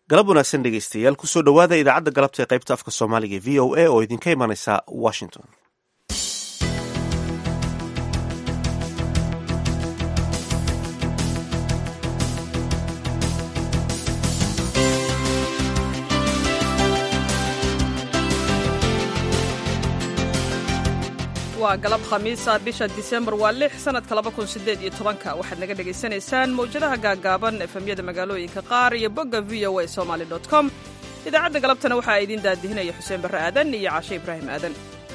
galab wanaagsan dhegeystayaal kusoo dhowaada idaacadda galabta ee qaybta afka soomaaliga v o a oo idinka imanaysa washington waa galab khamiisa bisha disembar waa lix sanadka laba kun sideed iyo tobanka waxaad naga dhegaysanaysaan mawjadaha gaagaaban efemyada magaalooyinka qaar iyo bogga v o a somaly com idaacadda galabtana waxaa idiin daadihinaya xuseen barre aadan iyo cashe ibraahim aadan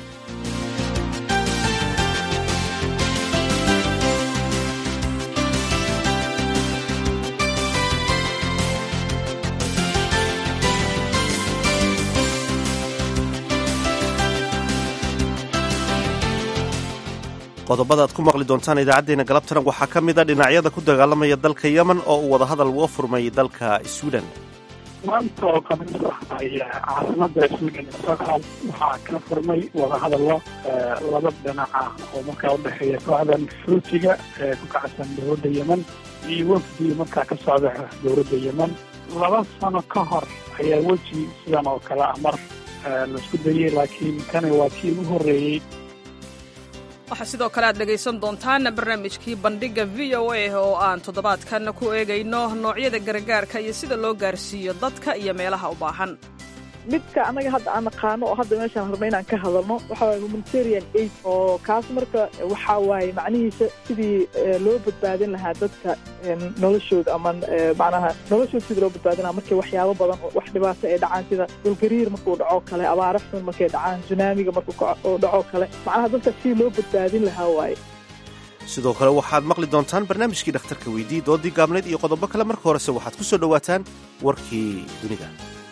qodobada aad ku maqli doontaan idaacaddeenna galabtana waxaa ka mid a dhinacyada ku dagaalamaya dalka yemen oo uu wadahadal uga furmay dalka sweden maanta oo kamid ah caasimada sweden stockholm waxaa ka furmay wadahadallo laba dhinac ah oo markaa udhexeeya kooxdan fruutiga ee ku kacsan dowladda yemen iyo wafdi markaa ka socda dowladda yemen laba sano ka hor ayaa weji sidan oo kale ah mar laisku dayey laakiin kani waa kii ugu horreeyey waxaa sidoo kale aad dhegaysan doontaan barnaamijkii bandhigga v o a oo aan toddobaadkan ku eegayno noocyada gargaarka iyo sida loo gaarsiiyo dadka iyo meelaha u baahan midka annaga hadda aan naqaano oo hadda meeshaan rabna inaan ka hadalno waxa waye humanitarian aid oo kaas marka waxa waaye macnihiisa sidii loo badbaadin lahaa dadka noloshooda ama macnaha noloshooda sidii loo badbaadin lahaa markay waxyaabo badan wax dhibaato ay dhacaan sida dhulgariir markuu dhaco kale abaara xun markay dhacaan sunaamiga markuu dhaco kale macnaha dadka sidii loo badbaadin lahaa waaye sidoo kale waxaad maqli doontaan barnaamijkii dhakhtarka weydii doodii gaabneed iyo qodobo kale marka horese waxaad ku soo dhowaataan warkii dunida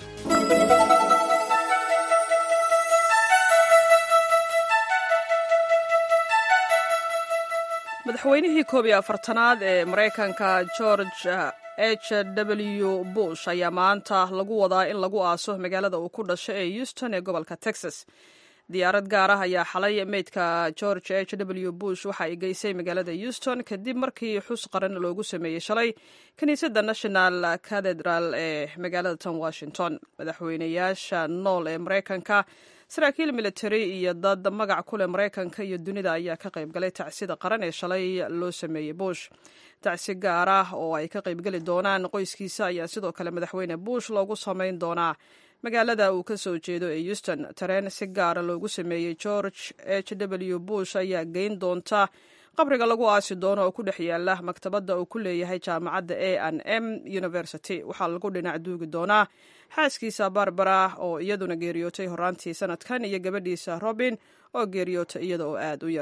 madaxweynihii koob iyo afartanaad ee maraykanka george h w bush ayaa maanta lagu wadaa in lagu aaso magaalada uu ku dhashay ee houston ee gobolka texas diyaarad gaar ah ayaa xalay meydka george h w bush waxa ay geysay magaalada houston kadib markii xus qaran loogu sameeyey shalay kiniisadda national cathedral ee magaalada tan washington madaxweynayaasha nool ee maraykanka saraakiil military iyo dad magac ku leh maraykanka iyo dunida ayaa ka qaybgalay tacsida qaran ee shalay loo sameeyey bush tacsi gaar ah oo ay ka qaybgeli doonaan qoyskiisa ayaa sidoo kale madaxweyne bush loogu samayn doonaa magaalada uu ka soo jeedo ee houston tareen si gaara loogu sameeyey george h w bush ayaa geyn doonta qabriga lagu aasi doono oo ku dhex yaala maktabadda uu ku leeyahay jaamacadda a n m university waxaa lagu dhinac duugi doonaa xaaskiisa barbara oo iyaduna geeriyootay horaantii sanadkan iyo gabadhiisa robin oo geeriyootay iyada oo aad u yar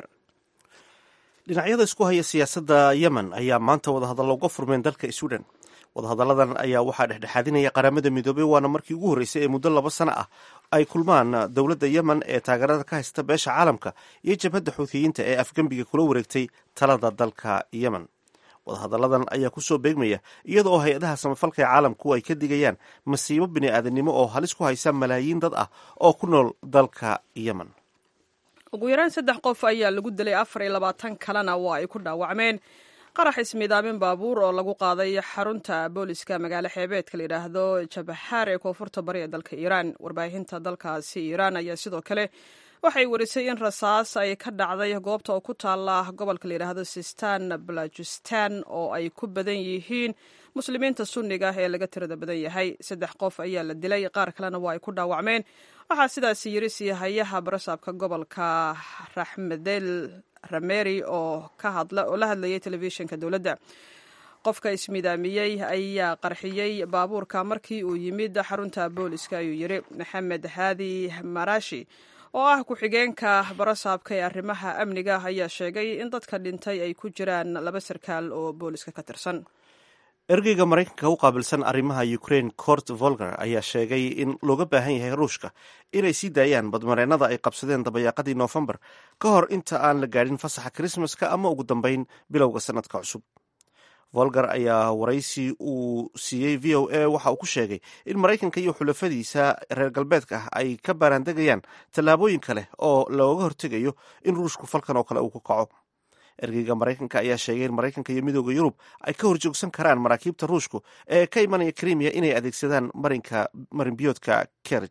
dhinacyada isku haya siyaasadda yemen ayaa maanta wadahadallo uga furmeen dalka sweden wadahadalladan ayaa waxaa dhexdhexaadinaya qaramada midoobey waana markii ugu horreysay ee muddo laba sano ah ay kulmaan dowladda yemen ee taageerada ka haysta beesha caalamka iyo jabhadda xuutiyiinta ee afgembiga kula wareegtay talada dalka yemen wadahadalladan ayaa kusoo beegmaya iyada oo hay-adaha samafalka ee caalamku ay ka digayaan masiibo bini'aadanimo oo halis ku haysa malaayiin dad ah oo ku nool dalka yemen ugu yaraan saddex qof ayaa lagu dilay afar iyo labaatan kalena waa ay ku dhaawacmeen qarax ismiidaamin baabuur oo lagu qaaday xarunta booliska magaalo xeebeedka la yidhaahdo jabaxaar ee koonfurta bari ee dalka iiraan warbaahinta dalkaasi iiraan ayaa sidoo kale waxay warisay in rasaas ay ka dhacday goobta oo ku taala gobolka la yidhaahdo sistan balajistan oo ay ku badan yihiin muslimiinta sunniga ee laga tirada badan yahay saddex qof ayaa la dilay qaar kalena waa ay ku dhaawacmeen waxaa sidaasi yiri siihayaha barasaabka gobolka raxmedel rameri oo oo la hadlayay telefishinka dowladda qofka ismidaamiyey ayaa qarxiyey baabuurka markii uu yimid xarunta booliska ayuu yiri maxamed haadi marashi oo ah ku-xigeenka barasaabka ee arrimaha amniga ayaa sheegay in dadka dhintay ay ku jiraan laba sarkaal oo booliska ka tirsan ergeyga maraykanka u qaabilsan arrimaha ukraine cort volger ayaa sheegay in looga baahan yahay ruushka inay sii daayaan badmareennada ay qabsadeen dabayaaqadii noofembar ka hor inta aan la gaadhin fasaxa krismaska ama ugu dambeyn bilowga sanadka cusub volger ayaa waraysi uu siiyey v o a waxa uu ku sheegay in maraykanka iyo xulafadiisa reer galbeedka ah ay ka baaraandegayaan tallaabooyin kale oo looga hortegayo in ruushku falkan oo kale uu ka kaco ergeyga maraykanka ayaa sheegay in maraykanka iyo midooda yurub ay ka horjoogsan karaan maraakiibta ruushku ee ka imanaya krimiya inay adeegsadaan marinka marinbiyoodka kerj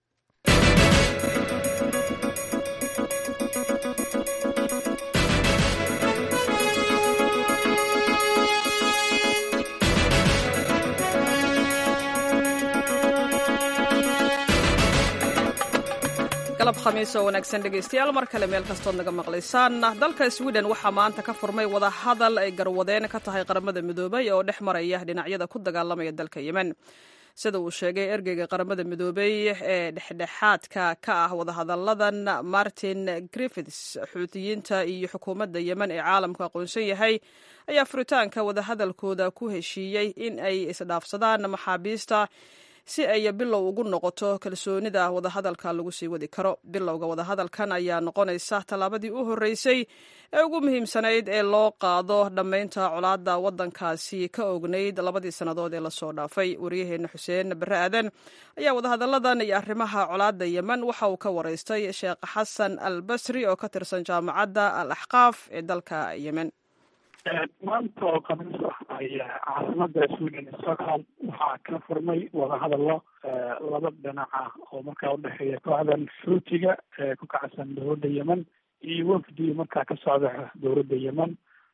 galab khamiis oo wanaagsan dhegaystayaal mar kale meel kastood naga maqlaysaan dalka sweden waxaa maanta ka furmay wadahadal ay garwadeen ka tahay qaramada midoobay oo dhex maraya dhinacyada ku dagaalamaya dalka yemen sida uu sheegay ergeyga qaramada midoobey ee dhexdhexaadka ka ah wadahadalladan martin griffiths xuutiyiinta iyo xukuumadda yemen ee caalamku aqoonsan yahay ayaa furitaanka wadahadalkooda ku heshiiyey in ay isdhaafsadaan maxaabiista si ay bilow ugu noqoto kalsoonida wadahadalka lagu sii wadi karo bilowga wadahadalkan ayaa noqonaysa tallaabadii u horreysay ee ugu muhiimsanayd ee loo qaado dhammaynta colaadda waddankaasi ka ognayd labadii sannadood ee lasoo dhaafay waryaheena xuseen bare aadan ayaa wadahadalladan iyo arrimaha colaadda yemen waxa uu ka waraystay sheekh xasan al basri oo ka tirsan jaamacadda al axqaaf ee dalka yemen maanta oo khamiis ah ayaa caasimada sweden stockholm waxaa ka furmay wadahadallo laba dhinac ah oo markaa udhexeeya kooxdan fruutiga ee ku kacsan dowladda yemen iyo wafdi markaa ka socda dowladda yemen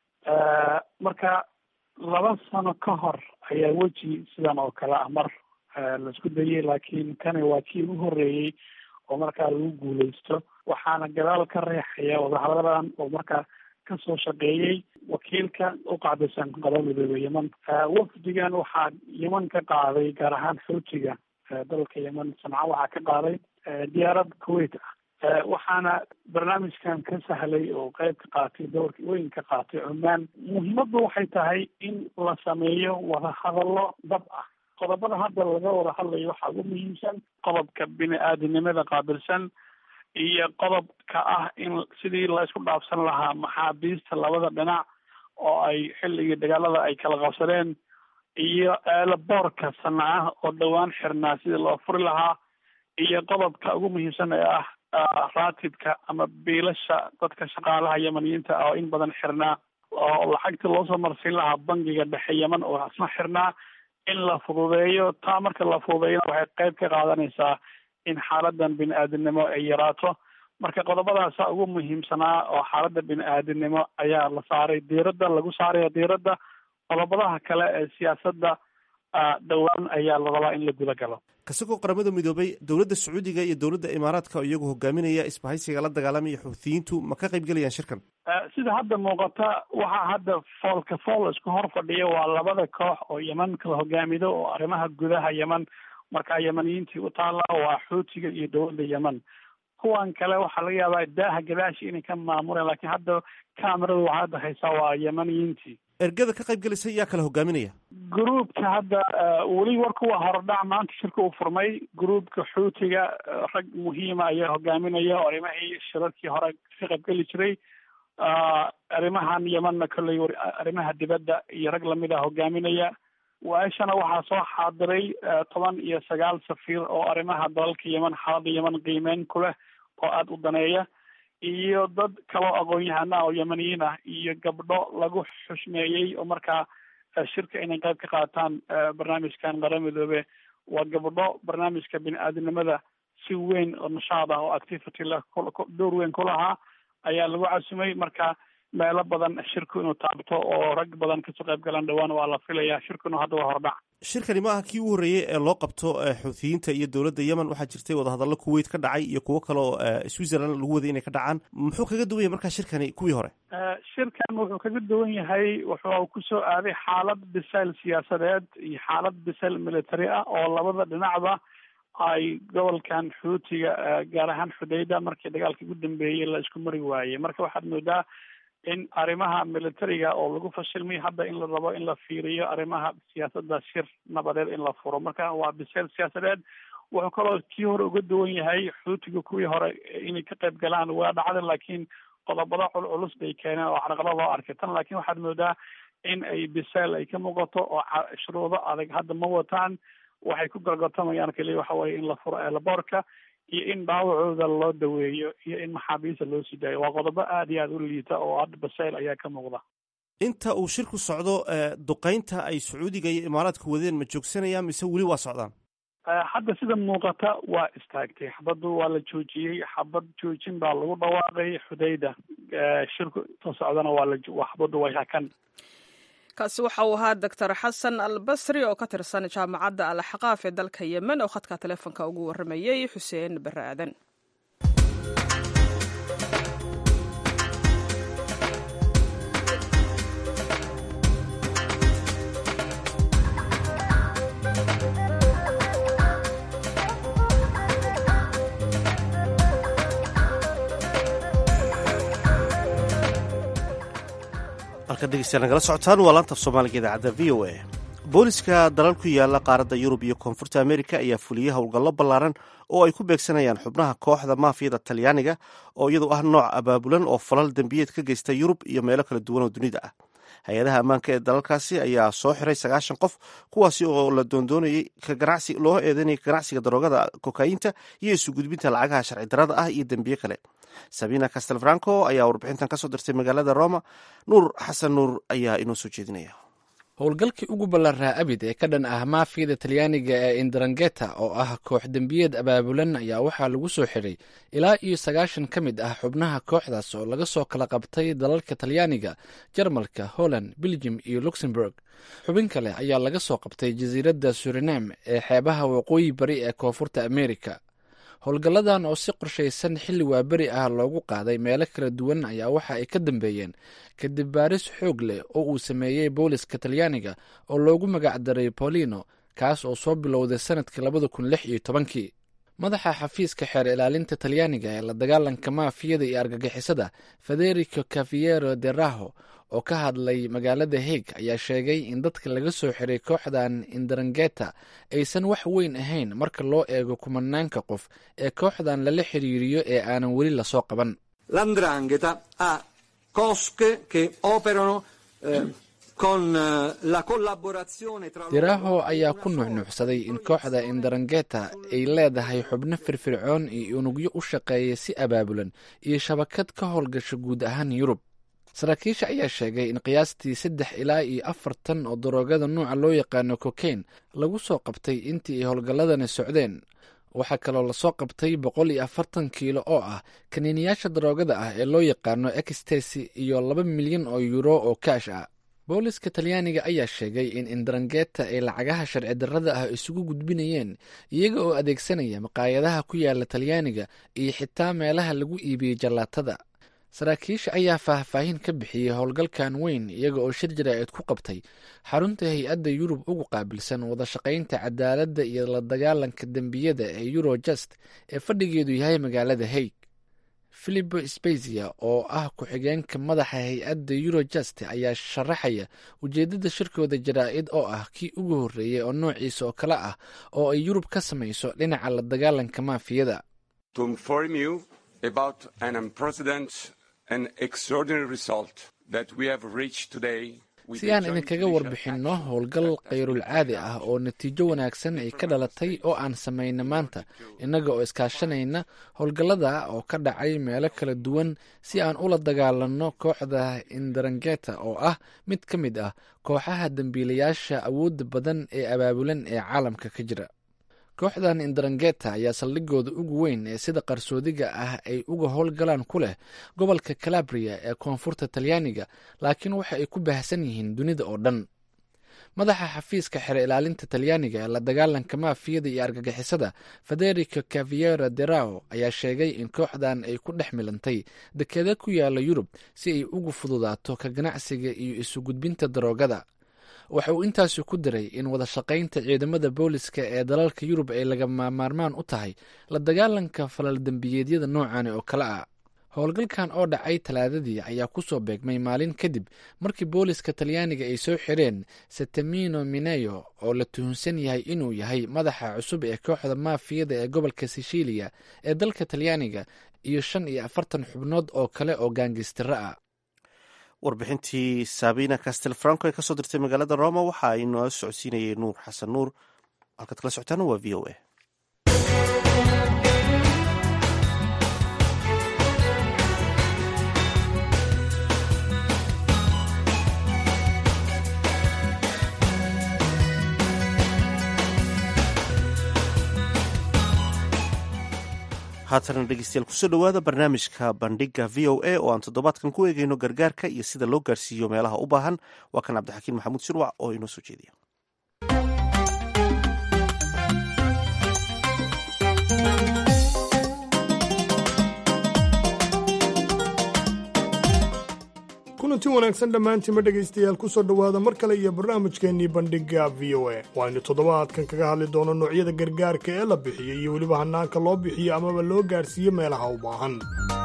marka laba sano ka hor ayaa weji sidan oo kale ah mar laisku dayay laakiin kani waa kii ugu horreeyey oo markaa lagu guuleysto waxaana gadaal ka reexaya wadahadalladan oo markaa kasoo shaqeeyey wakiilka u qacdisan qaba midooda yemen wafdigan waxaa yemen ka qaaday gaar ahaan xootiga dalka yemen sanca waxaa ka qaaday diyaarad kuwait ah waxaana barnaamijkan ka sahlay oo qeyb ka qaatay doorka weyn ka qaatay cumaan muhiimaddu waxay tahay in la sameeyo wadahadallo dab ah qodobada hadda laga wada hadlayo waxaa ugu muhiimsan qodobka bini aadinimada qaabilsan iyo qodobka ah in sidii la isku dhaafsan lahaa maxaabiista labada dhinac oo ay xilligii dagaalada ay kala qabsadeen iyo eelaboorka sanaa oo dhowaan xirnaa sidii loo furi lahaa iyo qodobka ugu muhiimsan ee ah raatibka ama biilasha dadka shaqaalaha yemaniyiinta oo in badan xirnaa oo lacagta loosoo marsiin lahaa bangiga dhexe yemen oo asna xirnaa in la fududeeyo taa marka la fududeeyana waxay qeyb ka qaadanaysaa in xaaladan bini aadinimo ay yaraato marka qodobadaasa ugu muhiimsanaa oo xaaladda bini aadinimo ayaa la saaray diiradda lagu saaraya diiradda qodobadaha kale ee siyaasadda dhowaan ayaa la rabaa in la guda galo kasagoo qaramada midoobay dowladda sacuudiga iyo dowladda imaaraadka oo iyagu hogaaminaya isbahaysiga la dagaalamaya xuutiyiintu ma ka qayb gelayaan shirkan sida hadda muuqata waxaa hadda foolka fool isku hor fadhiya waa labada koox oo yeman kala hogaamido oo arrimaha gudaha yemen markaa yemaniyiintii u taalla waa xuutiga iyo dowladda yemen kuwan kale waxaa laga yaabaa daaha gadaashi inay ka maamuleen lakiin hadda camerada waxaa hadda haysaa waa yemaniyiintii ergada ka qayb gelaysa yaa kala hogaaminaya gruubka hadda weli warku waa horodhac maanta shirka uu furmay gruubka xuutiga rag muhiima ayaa hogaaminaya oo arrimahii shirarkii hore ka qaybgeli jiray arrimahan yemanna kolley arrimaha dibadda iyo rag lamid a hogaaminaya waaishana waxaa soo xaadiray toban iyo sagaal safiir oo arrimaha dalalka yemen xaaladda yemen qiimeyn ku leh oo aada u daneeya iyo dad kaloo aqoon-yahana oo yemaniyiin ah iyo gabdho lagu xushmeeyey oo markaa shirka inay qayb ka qaataan barnaamijkan qara midoobe waa gabdho barnaamijka bini aadinimada si weyn oo nashaad ah oo activity leh door weyn ku lahaa ayaa lagu casumay marka meelo badan shirku inuu taabto oo rag badan kasoo qayb galaan dhowaan waa la filaya shirkuna hadda waa hordhac shirkani ma aha kii ugu horreeyey ee loo qabto xuutiyiinta iyo dowladda yemen waxaa jirtay wadahadallo kuwait ka dhacay iyo kuwo kale oo switzerland lagu waday inay ka dhacaan muxuu kaga duwan yahay markaa shirkani kuwii hore shirkan wuxuu kaga duwan yahay wuxuu kusoo aaday xaalad bisayl siyaasadeed iyo xaalad bisayl military ah oo labada dhinacba ay gobolkan xuutiga gaar ahaan xudayda markii dagaalka ugu dambeeyey la isku mari waayey marka waxaad moodaa in arrimaha militariga oo lagu fashilmay hadda in la rabo in la fiiriyo arrimaha siyaasadda shir nabadeed in la furo marka waa biseel siyaasadeed wuxuu kaloo kii hore uga duwan yahay xuutiga kuwii hore inay ka qayb galaan waa dhacda laakiin qodobada culculus bay keeneen oo carqalad loo arkay tan laakiin waxaad moodaa in ay biseel ay ka muuqato oo shuruudo adag hadda ma wataan waxay ku gorgortamayaan keliya waxa weye in la furo eelaboorka iyo in dhaawacooda loo daweeyo iyo in maxaabiista loo sii daayo waa qodobo aada iyo aada u liita oo hadda basayl ayaa ka muuqda inta uu shirku socdo duqeynta ay sacuudiga iyo imaaraadku wadeen ma joogsanayaan mise weli waa socdaan hadda sida muuqata waa istaagtay xabaddu waa la joojiyey xabad joojin baa lagu dhawaaqay xudayda shirku soo socdana waa la xabaddu way hakan kaasi waxa uu ahaa doctor xasan albasri oo ka tirsan jaamacadda alxaqaaf ee dalka yemen oo khadka teleefonka ugu warramayey xuseen bare aadan halka dhegeystayaal nagala socotaan waa laantaf soomaaliga idaacadda v o a booliska dalal ku yaala qaaradda yurub iyo koonfurta amerika ayaa fuliyey howlgallo ballaaran oo ay ku beegsanayaan xubnaha kooxda maafiyada talyaaniga oo iyadu ah nooc abaabulan oo falal dembiyeed ka geysta yurub iyo meelo kala duwan oo dunida ah hay-adaha ammaanka ee dalalkaasi ayaa soo xiray sagaashan qof kuwaasi oo la doondoonayay kaganacsi loo eedeynayay kaganacsiga daroogada kokayiinta iyo isu gudbinta lacagaha sharci darada ah iyo dembiye kale sabina castelfranco ayaa warbixintan kasoo dirtay magaalada roma nuur xasan nuur ayaa inoo soo jeedinaya howlgalkii ugu ballaaraa abid ee ka dhan ah maafiyada talyaaniga ee indarangeta oo ah koox dembiyeed abaabulan ayaa waxaa lagu soo xidhay ilaa iyo sagaashan ka mid ah xubnaha kooxdaas oo laga soo kala qabtay dalalka talyaaniga jarmalka holland belgium iyo luxemburg xubin kale ayaa laga soo qabtay jasiiradda surinam ee xeebaha waqooyi bari ee koonfurta amerika howlgalladan oo si qorshaysan xilli waaberi ah loogu qaaday meelo kala duwan ayaa waxa ay ka dambeeyeen kadib baaris xoog leh oo uu sameeyey booliska talyaaniga oo loogu magacdaray bolino kaas oo soo bilowday sanadkii labada kun lix iyo tobankii madaxa xafiiska xeer ilaalinta talyaaniga ee la dagaalanka maafiyada iyo argagixisada federico caviero de raho oo ka hadlay magaalada haig ayaa sheegay in dadka laga soo xiray kooxdan indarangeta aysan wax weyn ahayn marka loo eego kumanaanka qof ee kooxdan lala xiriiriyo ee aanan weli lasoo qaban l'andrangheta ha cosche che operano eh, con la collaborazione tra diraho ayaa ku nuuxnuuxsaday in kooxda indarangeta ay leedahay xubno firfircoon iyo unugyo u shaqeeya si abaabulan iyo shabakad ka howlgasha guud ahaan yurub saraakiisha ayaa sheegay in qiyaastii saddex ilaa iyo afartan oo daroogada nuuca loo yaqaano cokain lagu soo qabtay intii ay howlgalladani socdeen waxaa kaloo lasoo qabtay boqol iyo afartan kiilo oo ah kaniiniyaasha daroogada ah ee loo yaqaano extasi iyo laba milyan oo yuuro oo kaash ah booliska talyaaniga ayaa sheegay in indarangeta ay lacagaha sharci darrada ah isugu gudbinayeen iyaga oo adeegsanaya maqaayadaha ku yaala talyaaniga iyo xitaa meelaha lagu iibiyey jallaatada saraakiisha ayaa faahfaahin ka bixiyey howlgalkan weyn iyaga oo shir jaraa'id ku qabtay xarunta hay-adda yurub ugu qaabilsan wada shaqaynta cadaaladda iyo la dagaalanka dembiyada ee eurojust ee fadhigeedu yahay magaalada haig filipo spezia oo ah ku-xigeenka madaxa hay-adda eurojust ayaa sharaxaya ujeeddada shirkooda jaraa'id oo ah kii ugu horreeyey oo noociisa oo kale ah oo ay yurub ka samayso dhinaca la dagaalanka maafiyada si aan idinkaga warbixinno howlgal kayrul caadi ah oo natiijo wanaagsan ay ka dhalatay oo aan samayna maanta innaga oo iskaashanayna howlgallada oo ka dhacay meelo kala duwan si aan ula dagaalanno kooxda indarangeta oo ah mid ka mid ah kooxaha dembiilayaasha awoodda badan ee abaabulan ee caalamka ka jira kooxdan indarangeta ayaa saldhigooda ugu weyn ee sida qarsoodiga ah ay uga howlgalaan ku leh gobolka calabria ee koonfurta talyaaniga laakiin waxa ay ku baahsan yihiin dunida oo dhan madaxa xafiiska xere ilaalinta talyaaniga ee la dagaalanka maafiyada iyo argagixisada federico caviero derao ayaa sheegay in kooxdan ay ku dhex milantay dekeeda ku yaala yurub si ay ugu fududaato ka ganacsiga iyo isu gudbinta daroogada waxa uu intaasi ku diray in wada shaqaynta ciidamada booliska ee dalalka yurub ay lagama maarmaan u tahay la dagaalanka falal dembiyeedyada noocani oo kale ah howlgalkan oo dhacay talaadadii ayaa ku soo beegmay maalin kadib markii booliska talyaaniga ay soo xireen setemino mineyo oo la tuhunsan yahay inuu yahay madaxa cusub ee kooxda maafiyada ee gobolka sicilia ee dalka talyaaniga iyo shan iyo afartan xubnood oo kale oo gaangistiro ah warbixintii sabina castelfranco ee kasoo dirtay magaalada roma waxa ay noo socodsiinayay nuur xasan nuur halkaad kala socotaana waa v o a haatana dhegeystayaal kusoo dhowaada barnaamijka bandhiga v o a oo aan toddobaadkan ku eegeyno gargaarka iyo sida loo gaarsiiyo meelaha u baahan waa kan cabdixakiin maxamuud shirwac oo inoo soo jeediya kulanti wanaagsan dhammaantiinma dhegaystayaal kusoo dhowaada mar kale iyo barnaamijkeennii bandhiga v o a waaynu toddobaadkan kaga hadli doono noocyada gargaarka ee la bixiyo iyo weliba hannaanka loo bixiyo amaba loo gaarsiiyo meelaha u baahan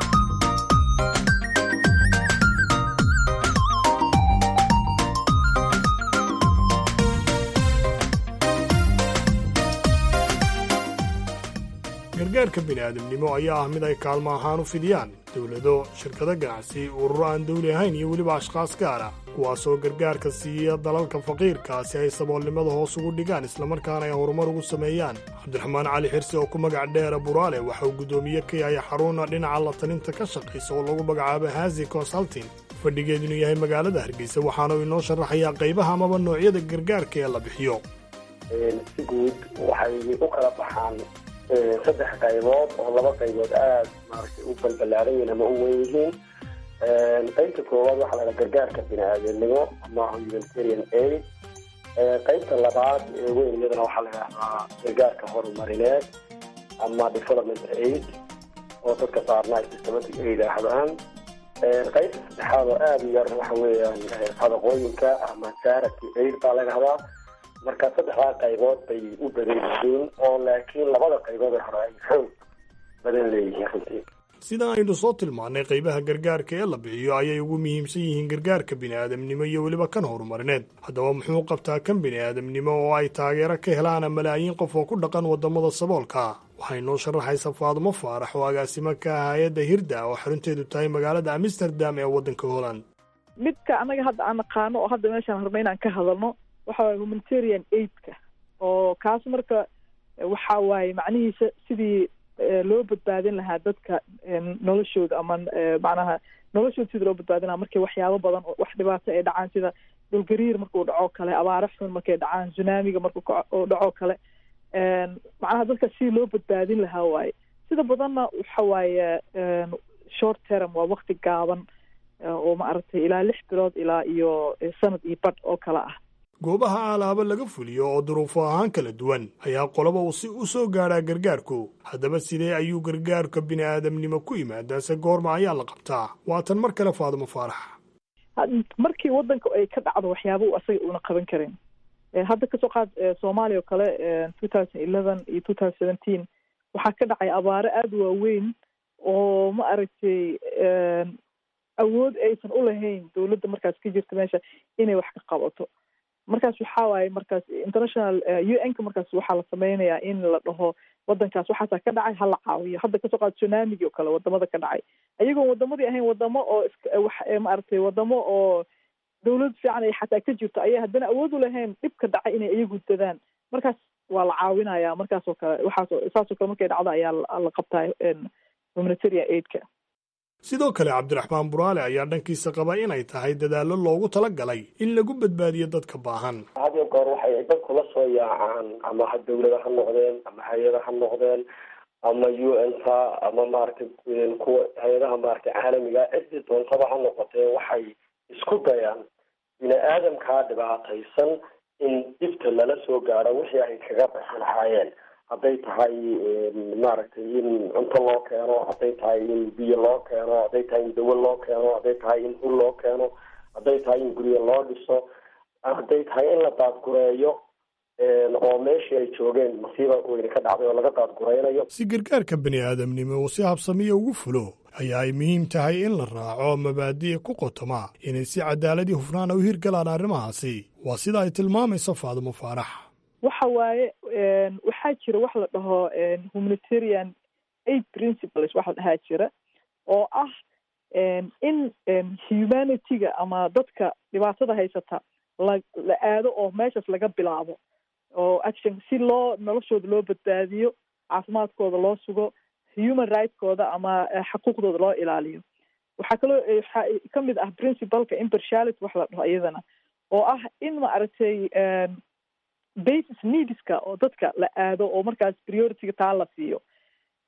gargaarka bini'aadamnimo ayaa ah mid ay kaalmo ahaan u fidiyaan dowlado shirkado ganacsi ururo aan dawli ahayn iyo weliba ashkhaas gaar ah kuwaasoo gargaarka siiya dalalka faqiirka si ay saboolnimada hoos ugu dhigaan islamarkaana ay horumar ugu sameeyaan cabdiraxmaan cali xirsi oo ku magac dheera buraale waxa uu guddoomiye ka yahay xaruna dhinaca la talinta ka shaqaysa oo lagu magacaabo hasi consulting fadhigeed inuu yahay magaalada hargeysa waxaana uu inoo sharaxayaa qaybaha amaba noocyada gargaarka ee la bixiyo si guud waxay u kala baxaan saddex qaybood oo laba qaybood aada maaragtay u balbalaaran yihiin ama u weyn yihiin qaybta koowaad waxaa lahaa gargaarka bini-aadamnimo ama humanitarian aid qaybta labaad ee weyn iyadana waxaa la yidhahdaa gargaarka horumarineed ama development aid oo dadka qaarna ay systematic aid ahdaan qaybta saddexaad oo aada u yar waxa weeyaan sadaqooyinka ama charity aid baa laga hadaa marka saddexdaa qaybood bay u badan yihiin oo laakiin labada qaybood ee hore ay xoog badan leeyihiin runtii sida aynu soo tilmaannay qaybaha gargaarka ee la bixiyo ayay ugu muhiimsan yihiin gargaarka bini'aadamnimo iyo weliba kan horumarineed haddaba muxuu qabtaa kan bini'aadamnimo oo ay taageero ka helaana malaayiin qof oo ku dhaqan waddamada saboolka waxay noo sharaxaysa faadumo faarax oo agaasimo ka ah hay-adda hirda oo xarunteedu tahay magaalada amsterdam ee waddanka holland midka annaga hadda aan naqaano oo hadda meeshaan rabna inaan ka hadalno waxa waye humanitarian aidka oo kaas marka waxa waaye macnihiisa sidii loo badbaadin lahaa dadka noloshooda ama macnaha noloshooda sidii loo badbaadin lahaa markay waxyaabo badan oo wax dhibaato ay dhacaan sida dhulgariir markuu dhaco kale abaare xun markay dhacaan tsunamiga markuu dhaco kale macnaha dadka sidii loo badbaadin lahaa waaye sida badanna waxa waaye short term waa wakti gaaban oo maaragtay ilaa lix bilood ilaa iyo sanad iyo badh oo kale ah goobaha alaabo laga fuliyo oo duruufo ahaan kala duwan ayaa qoloba uu si u soo gaadhaa gargaarku haddaba sidee ayuu gargaarka bini'aadamnimo ku yimaadaa se goorma ayaa la qabtaa waatan mar kale faadumo faarax markii waddanka ay ka dhacdo waxyaaba u asaga uuna qaban karin hadda kasoo qaad soomaaliya oo kale two thousand eleven iyo two thousand seventeen waxaa ka dhacay abaare aada u waaweyn oo ma aragtay awood aysan u lahayn dowladda markaas ka jirta meesha inay wax ka qabato markaas waxaa waaye markaas international u n ka markaas waxaa la sameynayaa in la dhaho wadankaas waxaasaa ka dhacay hala caawiyo hadda kasoo qaad tsunamigi oo kale wadamada ka dhacay ayagoon wadamadii ahayn wadamo oo maaragtay wadamo oo dawlad fiican ay xataa ka jirto ayay haddana awood u lahayn dhibka dhacay inay iyagu dadaan markaas waa la caawinaya markaas oo kale waxaas saasoo kale markay dhacdo ayaa la qabtaa humanitarian aidka sidoo kale cabdiraxmaan buraale ayaa dhankiisa qaba inay tahay dadaallo loogu tala galay in lagu badbaadiyo dadka baahan had iyo goor waxay dadku la soo yaacaan ama ha dawlada ha noqdeen ama hay-ada ha noqdeen ama u n ka ama maaragtay kuwa hay-adaha maaragtay caalamiga cidii doontaba ha noqotee waxay isku dayaan bini aadamkaa dhibaataysan in dhibta lala soo gaadho wixii ay kaga baxi lahaayeen hadday tahay maaragtay in cunto loo keeno hadday tahay in biyo loo keeno hadday tahay in dawo loo keeno hadday tahay in hul loo keeno hadday tahay in guryo loo dhiso hadday tahay in la daadgureeyo oo meeshii ay joogeen masiiba weyne ka dhacday oo laga daadguraynayo si gargaarka bini aadamnimo uu si habsamiya ugu fulo ayaa ay muhiim tahay in la raaco mabaadi'a ku qotoma inay si cadaaladii hufnaana u hirgalaan arrimahaasi waa sida ay tilmaamayso faadumo faarax waxa waaye waxaa jira wax la dhaho humanitarian aid principles wax la dhahaa jira oo ah in humanityga ama dadka dhibaatada haysata la la aado oo meeshaas laga bilaabo oo action si loo noloshooda loo badbaadiyo caafimaadkooda loo sugo human rightskooda ama xaquuqdooda loo ilaaliyo waxaa kaloo waxaa ka mid ah principalka impartiality wax la dhaho iyadana oo ah in maaragtay basis needska oo dadka la aado oo markaas priorityga taa la siiyo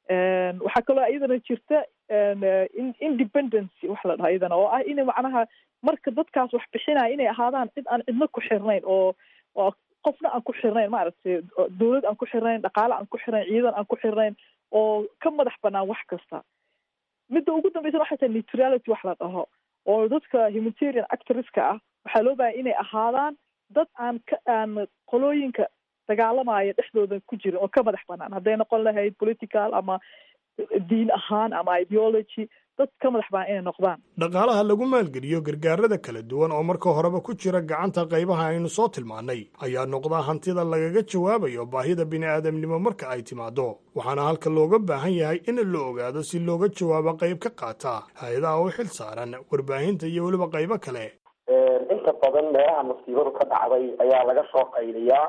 waxaa kaloo iyadana jirta independency wax la dhaha iyadana oo ah inay macnaha marka dadkaas wax bixinaya inay ahaadaan cid aan cidna ku xirnayn oo oo qofna aan ku xirnayn maaragtay dowlad aan ku xirnayn dhaqaale aan ku xirnayn ciidan aan ku xirnayn oo ka madax banaan wax kasta midda ugu dambeysana waxay tahay neutrality wax la dhaho oo dadka humanitarian actorska ah waxaa loo bahaya inay ahaadaan dad aan ka aan qolooyinka dagaalamaya dhexdooda ku jirin oo ka madax banaan hadday noqon lahayd political ama diin ahaan ama ideology dad ka madax banaan inay noqdaan dhaqaalaha lagu maalgeliyo gargaarada kala duwan oo marka horeba ku jira gacanta qaybaha aynu soo tilmaannay ayaa noqda hantida lagaga jawaabayo baahida bini'aadamnimo marka ay timaado waxaana halka looga baahan yahay in la ogaado si looga jawaabo qayb ka qaata hay-adaha u xil saaran warbaahinta iyo weliba qaybo kale inta badan meelaha masiibadu ka dhacday ayaa laga soo qayliyaa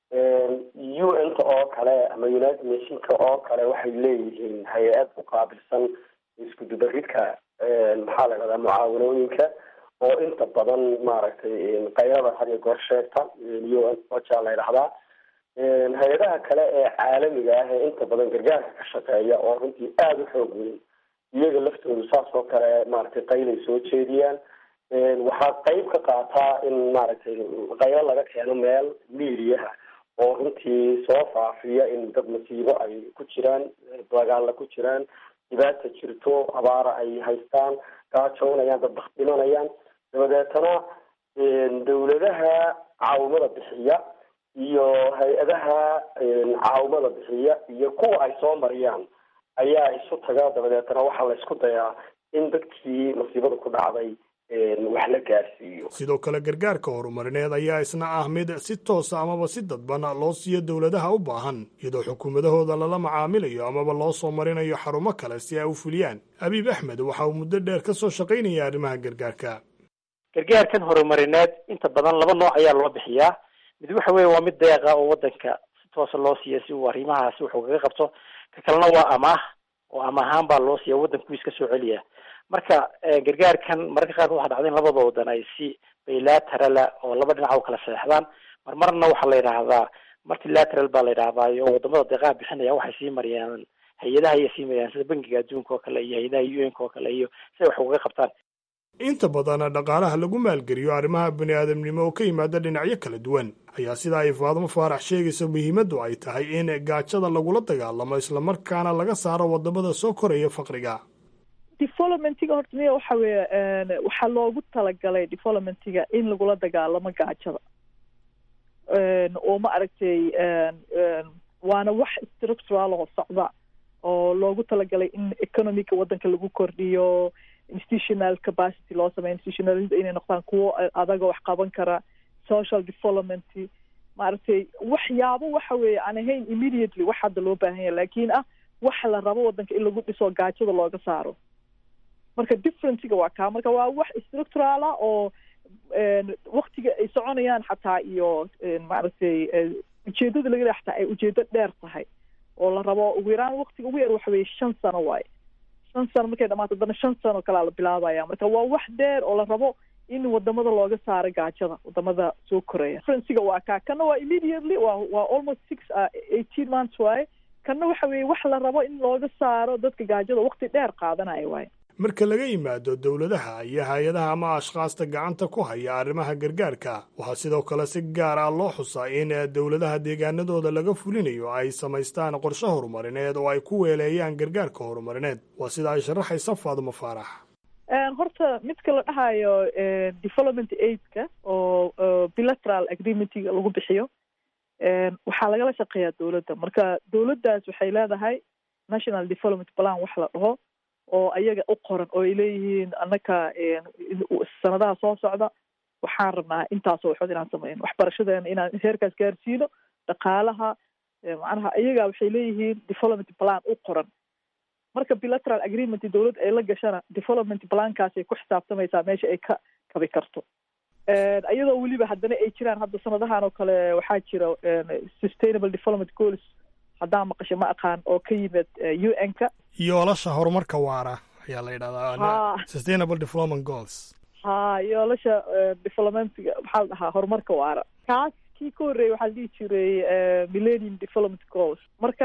u n ka oo kale ama united nationka oo kale waxay leeyihiin hay-ad u qaabilsan isku dubaridka maxaa la dhahdaa mucaawanooyinka oo inta badan maaragtay qayrada had iyo goor sheegta u n oja la ydhahdaa hay-adaha kale ee caalamiga ah ee inta badan gargaarka ka shaqeeya oo runtii aada u xoog weyn iyaga laftoodu saas oo kale maaragtay qaylay soo jeediyaan waxaa qayb ka qaataa in maaragtay qaylo laga keeno meel miidiyaha oo runtii soo faafiya in dad masiibo ay ku jiraan dagaalla ku jiraan dhibaata jirto abaara ay haystaan gaajoonayaan dad bak dhimanayaan dabadeetana dawladaha caawimada bixiya iyo hay-adaha caawimada bixiya iyo kuwa ay soo mariyaan ayaa isu taga dabadeetana waxaa la isku dayaa in dadkii masiibada ku dhacday wax la gaarsiiyo sidoo kale gargaarka horumarineed ayaa isna ah mid si toosa amaba si dadban loo siiyo dowladaha u baahan iyadoo xukuumadahooda lala macaamilayo amaba loo soo marinayo xarumo kale si ay u fuliyaan abiib axmed waxa uu muddo dheer ka soo shaqaynaya arrimaha gargaarka gargaarkan horumarineed inta badan laba nooc ayaa loo bixiyaa mid waxa weeye waa mid deeqa oo wadanka si toosa loo siiya si uu arrimahaasi wuxuu kaga qabto ka kalena waa amaah oo ama ahaan baa loo siiya waddankuis ka soo celiya marka gargaarkan mararka qaarkood waxaa dhacda in labada wadan ay si bilaterala oo laba dhinac u kala seexdaan marmarna waxaa la yidhaahdaa multilateral baa la yidhahdaayo wadamada deeqaha bixinaya waxay sii mariyaan hay-adaha ayay sii mariyaan sida bangiga adduunka oo kale iyo hay-adaha u n ka oo kale iyo si ay wax ugaga qabtaan inta badan dhaqaalaha lagu maalgeliyo arrimaha bini'aadamnimo oo ka yimaada dhinacyo kala duwan ayaa sida ay faadmo faarax sheegaysa muhiimaddu ay tahay in gaajada lagula dagaalamo islamarkaana laga saaro wadamada soo koraya faqriga developmentiga horta miya waxa weeye waxaa loogu talagalay developmentiga in lagula dagaalamo gaajada oo ma aragtay waana wax structural oo socda oo loogu talagalay in economica waddanka lagu kordhiyo institutional capacity loo sameyo institutionalida inay noqdaan kuwo adaga wax qaban kara social development maaragtay waxyaabo waxa weeye aan ahayn immediately wax hadda loo baahan yahay laakiin ah waxa la rabo waddanka in lagu dhiso gaajada looga saaro marka differencega waa kaa marka waa wax structural ah oo waktiga ay soconayaan xataa iyo maaragtay ujeedada laga leeya xataa ay ujeedo dheer tahay oo la rabo ugu yaraan waktiga ugu yar waxa weeye shan sano waaye shan sano markay dhamaato haddana shan sano kalea la bilaabaya marka waa wax dheer oo la rabo in wadamada looga saaro gaajada wadamada soo koraya differencega waa kaa kana waa immediately waa waa almost six eighteen months waaye kana waxa weeye wax la rabo in looga saaro dadka gaajada wakti dheer qaadanaya waaye marka laga yimaado dowladaha iyo hay-adaha ama ashkhaasta gacanta ku haya arrimaha gargaarka waxaa sidoo kale si gaar ah loo xusaa in dowladaha deegaanadooda laga fulinayo ay samaystaan qorshe horumarineed oo ay ku weeleeyaan gargaarka horumarineed waa sida ay sharaxaysa faadmo faarax horta midka la dhahayo development aidka oo bilateral agreementiga lagu bixiyo waxaa lagala shaqeeyaa dowladda marka dowladdaas waxay leedahay national development plan wax la dhaho oo ayaga u qoran oo ay leeyihiin annaka sanadaha soo socda waxaan rabnaa intaasoo waxood inaan sameyno waxbarashadeena inaan heerkaas gaarsiino dhaqaalaha macnaha iyaga waxay leeyihiin development plan u qoran marka bilateral agreement dowladda ay la gashana development plankaasay ku xisaabtamaysaa meesha ay ka kabi karto iyadoo weliba haddana ay jiraan hadda sanadahan oo kale waxaa jira sustainable development goals haddaan maqasho ma aqaan oo ka yimid u n ka yoolasha horumarka waara ayaa la yidhahdaa sustainable development goals ha yoolasha developmentga maxaa la dhahaa horumarka waara kaas kii ka horreeyay waxaa la dhihi jiray millennium development goals marka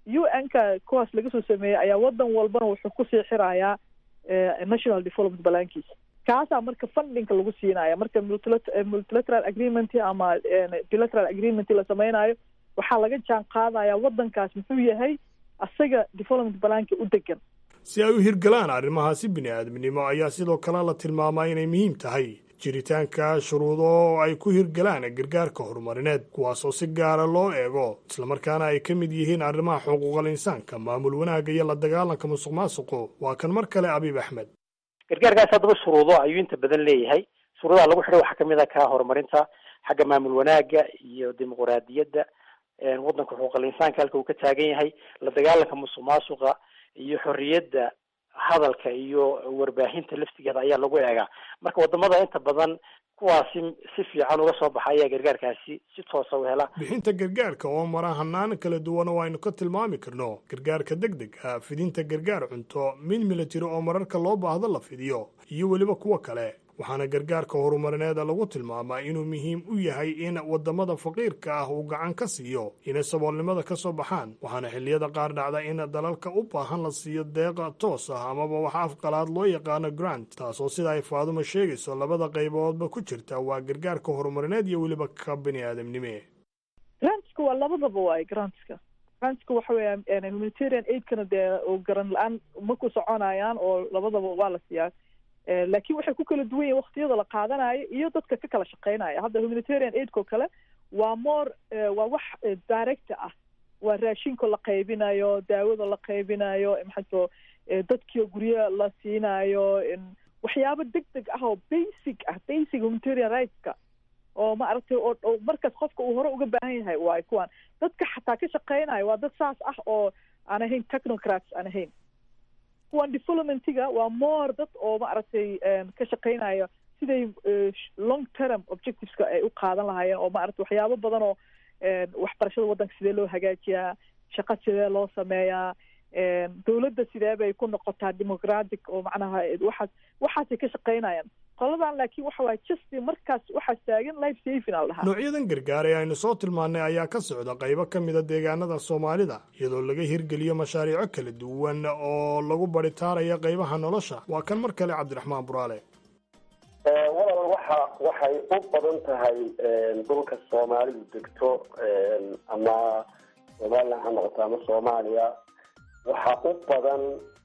u n ka kuwaas laga soo sameeyey ayaa wadan walbana wuxuu kusii xirayaa national development balankiisa kaasaa marka fundingka lagu siinaya marka multilateral agreement ama bilateral agreement la sameynayo waxaa laga jaan qaadaya wadankaas muxuu yahay asaga development balanka u degan si ay u hirgalaan arrimahaasi bini aadamnimo ayaa sidoo kale la tilmaamaa inay muhiim tahay jiritaanka shuruudo oo ay ku hirgalaan gargaarka horumarineed kuwaasoo si gaara loo eego islamarkaana ay ka mid yihiin arrimaha xuquuqal insaanka maamul wanaagga iyo la dagaalanka musuq maasuqu waa kan mar kale abiib axmed gargaarkaas haddaba shuruudo ayuu inta badan leeyahay shuruudaha lagu xidhay waxaa kamid ah ka horumarinta xagga maamul wanaagga iyo dimuquraadiyadda waddanka xuquuqal insaanka halka uu ka taagan yahay la dagaalanka musuq maasuqa iyo xorriyadda hadalka iyo warbaahinta laftigeeda ayaa lagu eegaa marka wadamada inta badan kuwaasi si fiican uga soo baxa ayaa gargaarkaasi si toosa u hela bixinta gargaarka oo mara hanaan kala duwan oo aynu ka tilmaami karno gargaarka deg deg ah fidinta gargaar cunto mid military oo mararka loo baahdo la fidiyo iyo weliba kuwa kale waxaana gargaarka horumarineeda lagu tilmaamaa inuu muhiim u yahay in wadamada faqiirka ah uu gacan ka siiyo inay saboolnimada ka soo baxaan waxaana xilliyada qaar dhacda in dalalka u baahan la siiyo deeqa toos ah amaba wax afqalaad loo yaqaano grant taasoo sida ay faaduma sheegayso labada qayboodba ku jirta waa gargaarka horumarineed iyo weliba ka bini aadamnime grantska waa labadaba waay grantska grantska waxa weya humanitarian aidkana dee garan la-aan ma ku soconayaan oo labadaba waa la siiyaa laakiin waxay ku kala duwan yihin waktiyada la qaadanayo iyo dadka ka kala shaqeynaya hadda humanitarian aidko kale waa more waa wax direct ah waa raashinka la qaybinayo daawada la qaybinayo maxato dadkii guryo la siinayo waxyaabo deg deg ah oo basic ah basic humanitarian rightska oo ma aragtay oo markaas qofka uu hore uga baahan yahay waay kuwaan dadka xataa ka shaqeynayo waa dad saas ah oo aan ahayn technocrats aan ahayn kuwan developmentiga waa more dad oo ma aragtay ka shaqeynayo siday long term objectiveska ay u qaadan lahaayeen oo ma aragtay waxyaabo badan oo waxbarashada waddanka sidee loo hagaajiyaa shaqo sidee loo sameeyaa dawladda sidee bay ku noqotaa democratic oo macnaha waxaas waxaasay ka shaqeynayaan qoladan laakiin waxa waay just markaas waxaa taagan life saving al dhahaa noocyadan gargaar ee aynu soo tilmaannay ayaa ka socda qaybo ka mida deegaanada soomaalida iyadoo laga hirgeliyo mashaariico kala duwan oo lagu baritaaraya qaybaha nolosha waa kan mar kale cabdiraxmaan buraale walal waxa waxay u badan tahay dhulka soomaalidu degto ama somalilan ha noqoto ama soomaaliya waxaa u badan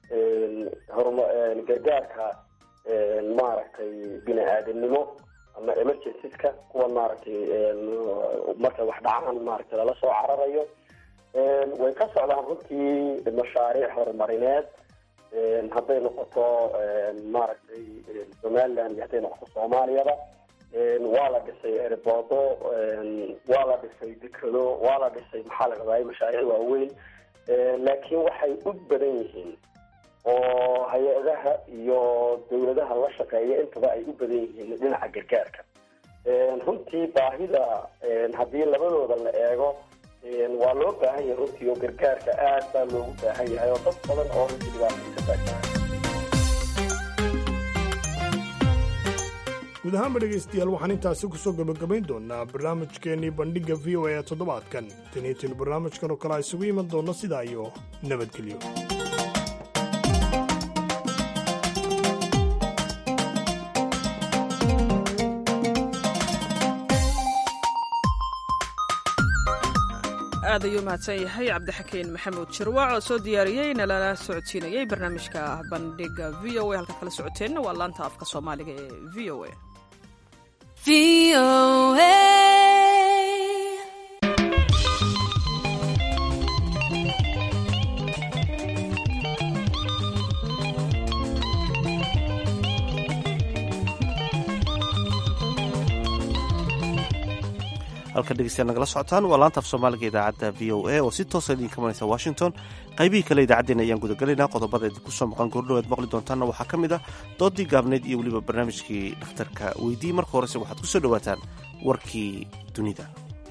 horma gargaarka maaragtay bini aadamnimo ama emergencyska kuwa maaragtay markay wax dhacaan maaragtay lala soo cararayo way ka socdaan runtii mashaariic horumarineed hadday noqoto maaragtay somaliland iyo hadday noqoto soomaaliyaba waa la dhisay erboodo waa la dhisay dekado waa la dhisay maxaa la rabaaye mashaariic waaweyn laakiin waxay u badan yihiin oo hay-adaha iyo dawladaha la shaqeeya intaba ay u badan yihiin dhinaca gargaarka runtii baahida haddii labadooda la eego waa loo baahan yahay runtii oo gargaarka aad baa loogu baahan yahay oo dad badan oo runtii dhibaataysa baa guud ahaanba dhegaystayaal waxaan intaasi ku soo gebagabayn doonaa barnaamijkeennii bandhigga v o a ee toddobaadkan taniitin barnaamijkan oo kale a isugu iman doonno sidaa iyo nabadgelyo aad ayuu mahadsan yahay cabdixakiin maxamuud jirwac oo soo diyaariyey nalala socodsiinayey barnaamijka bandhiga v o a halkaad kala socoteenna waa laanta afka soomaaliga ee v o a halkan dhegeystayaal nagala socotaan waa laanta af soomaaliga idaacadda v o a oo si toosa idinka maraysa washington qaybihii kale idaacaddeenna ayaan gudagelaynaa qodobada idinku soo maqan goordhow aad maqli doontaanna waxaa ka mid ah doodii gaabneyd iyo weliba barnaamijkii dhakhtarka weydii marka horese waxaad ku soo dhowaataan warkii dunida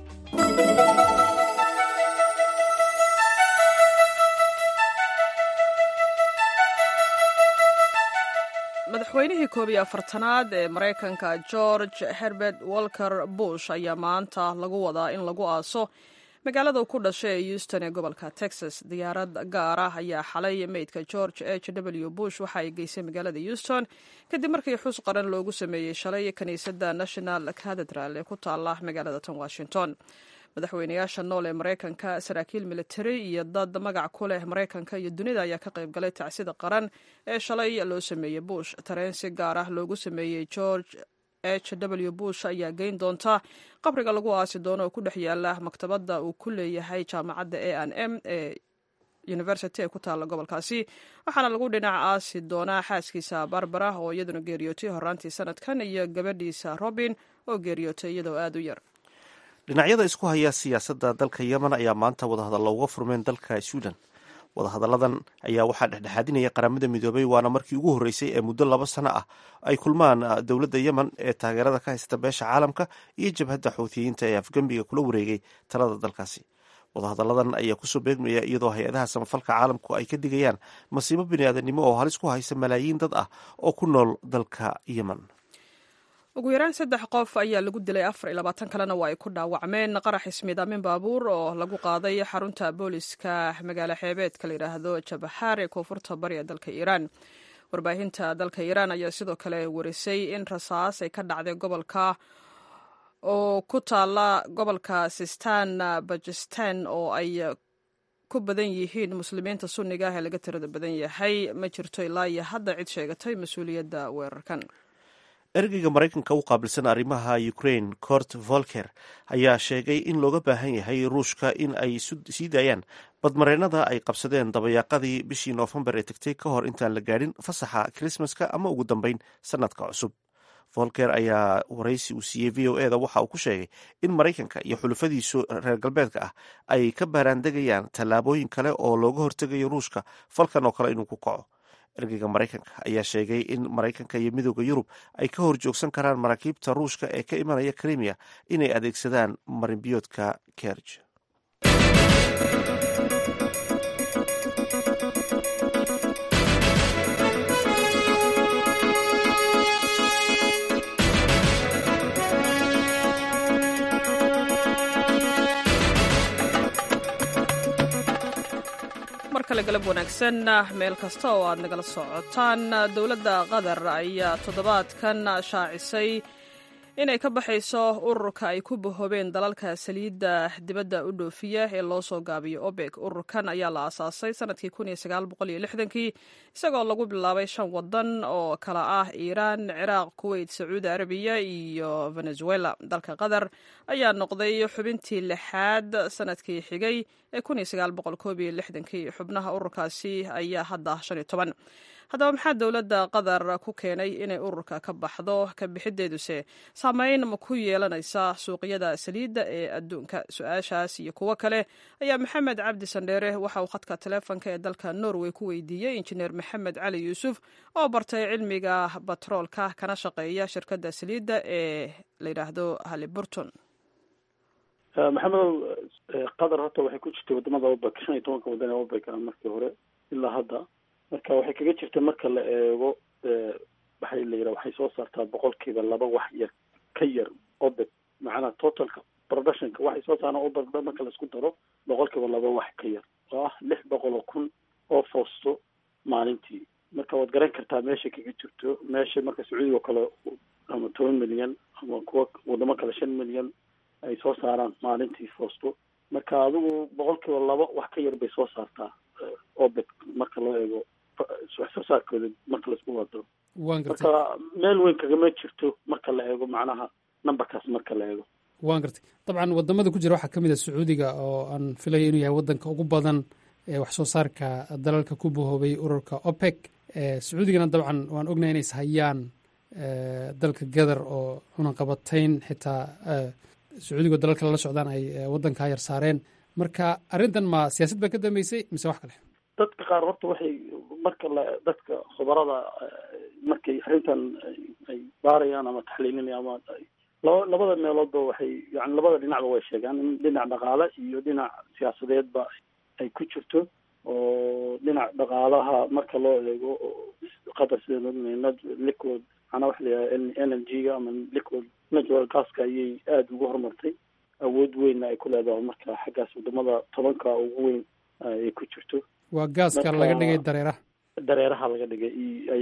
madaxweynihii koob iyo afartanaad ee maraykanka george herbert walker bush ayaa maanta lagu wadaa in lagu aaso magaalada uu ku dhashay ee houston ee gobolka texas diyaarad gaar ah ayaa xalay meydka george h w bush waxa ay geysay magaalada houston kadib markii xus qaran loogu sameeyey shalay kiniisadda national cathedral ee ku taala magaalada tan washington madaxweynayaasha nool ee maraykanka saraakiil militari iyo dad magac ku leh maraykanka iyo dunida ayaa ka qayb galay tacsida qaran ee shalay loo sameeyey bush tareen si gaar ah loogu sameeyey george h w bush ayaa geyn doonta qabriga lagu aasi doono oo ku dhex yaala maktabadda uu ku leeyahay jaamacadda a n m ee university ee ku taalla gobolkaasi waxaana lagu dhinac aasi doonaa xaaskiisa barbara oo iyaduna geeriyootay horaantii sanadkan iyo gabadhiisa robin oo geeriyootay iyadoo aada u yar dhinacyada isku haya siyaasadda dalka yemen ayaa maanta wadahadalla uga furmeen dalka suudan wadahadalladan ayaa waxaa dhexdhexaadinaya qaramada midoobay waana markii ugu horreysay ee muddo laba sano ah ay kulmaan dowladda yemen ee taageerada ka haysta beesha caalamka iyo jabhadda xuutiyiinta ee afgembiga kula wareegay talada dalkaasi wadahadalladan ayaa kusoo beegmaya iyadoo hay-adaha samafalka caalamku ay ka digayaan masiibo biniaadanimo oo halis ku haysa malaayiin dad ah oo ku nool dalka yemen ugu yaraan saddex qof ayaa lagu dilay afar iyo labaatan kalena waa ay ku dhaawacmeen qarax ismiidaamin baabuur oo lagu qaaday xarunta booliska magaalo xeebeedka la yidhaahdo jabaxaar ee koonfurta bari ee dalka iiraan warbaahinta dalka iiraan ayaa sidoo kale warisay in rasaas ay ka dhacday gobolka oo ku taala gobolka sistan bajistan oo ay ku badan yihiin muslimiinta sunniga ah ee laga tirada badan yahay ma jirto ilaa iyo hadda cid sheegatay mas-uuliyadda weerarkan ergeyga maraykanka u qaabilsan arrimaha ukraine cort volker ayaa sheegay in looga baahan yahay ruushka in ay sii daayaan badmareennada ay qabsadeen dabayaaqadii bishii noofembar ee tegtay ka hor intaan la gaadhin fasaxa krismaska ama ugu dambeyn sanadka cusub volker ayaa waraysi uu siiyey v o eda waxa uu ku sheegay in maraykanka iyo xulufadiisu reer galbeedka ah ay ka baaraandegayaan tallaabooyin kale oo looga hortegayo ruushka falkan oo kale inuu ku kaco ergeyga maraykanka ayaa sheegay in maraykanka iyo midooda yurub ay ka hor joogsan karaan maraakiibta ruushka ee ka imanaya krimiya inay adeegsadaan marinbiyoodka kerj mar kale galab wanaagsan meel kasta oo aad nagala socotaan dowladda qatar ayaa toddobaadkan shaacisay inay ka baxayso ururka ay ku bahoobeen dalalka saliidda dibadda u dhoofiya ee loo soo gaabiyo obek ururkan ayaa la aasaasay sanadkii kii isagoo lagu bilaabay shan wadan oo kala ah iiraan ciraaq kuweyt sacuudi arabiya iyo venezuela dalka qatar ayaa noqday xubintii lixaad sanadkii xigay ee xubnaha ururkaasi ayaa hadda haddaba maxaa dowladda qatar ku keenay inay ururka ka baxdo ka bixideeduse saameyn ma ku yeelanaysa suuqyada saliidda ee adduunka su-aashaas iyo kuwo kale ayaa maxamed cabdi sandheere waxa uu khadka taleefonka ee dalka norway ku weydiiyey injineer maxamed cali yuusuf oo bartay cilmiga batroolka kana shaqeeya shirkadda saliidda ee la yidhaahdo haliburton maxamedow qatar horta waxay ku jirtay wadamada obek shan iyo tobanka wadan ee obek ah markii hore ilaa hadda marka waxay kaga jirta marka la eego waxay la yidhaha waxay soo saartaa boqolkiiba laba wax yar ka yar obek macnaha totalka productionka waxay soo saaraan obek marka laisku daro boqolkiiba laba wax ka yar oo ah lix boqol oo kun oo foosto maalintii marka waad garan kartaa meesha kaga jirto meesha marka sacuudiga oo kale ama toban milyan ama kuwa wadamo kale shan milyan ay soo saaraan maalintii foosto marka adigu boqolkiiba laba wax ka yar bay soo saartaa obek marka loo eego wax soo saarkooda marka laisku wado marka meel weyn kagama jirto marka la eego macnaha numberkaas marka la eego waan gartay dabcan wadamada ku jira waxaa ka mid a sacuudiga oo aan filaya inuu yahay wadanka ugu badan ee wax soo saarka dalalka ku bahoobay ururka opec sacuudigana dabcan waan ognahay inays hayaan dalka gadar oo cunaqabatayn xitaa sacuudiga dalalka lala socdaan ay wadankaa yar saareen marka arrintan ma siyaasad baa ka dambeysay mise wax kale dadka qaar horta waxay marka la dadka khubarada markay arrintan ay baarayaan ama taxliilinayaan ama laba labada meeloodba waxay yani labada dhinacba way sheegaan in dhinac dhaqaale iyo dhinac siyaasadeedba ay ku jirto oo dhinac dhaqaalaha marka loo eego qatar sideen ognayna liquid macnaa waxa la yidhaha energy-ga ama liquid natural gaska ayay aada ugu horumartay awood weynna ay ku leedahay marka xaggaas wadamada tobanka ugu weyn ay ku jirto waa gaaska laga dhigay dareeraha dareeraha laga dhigay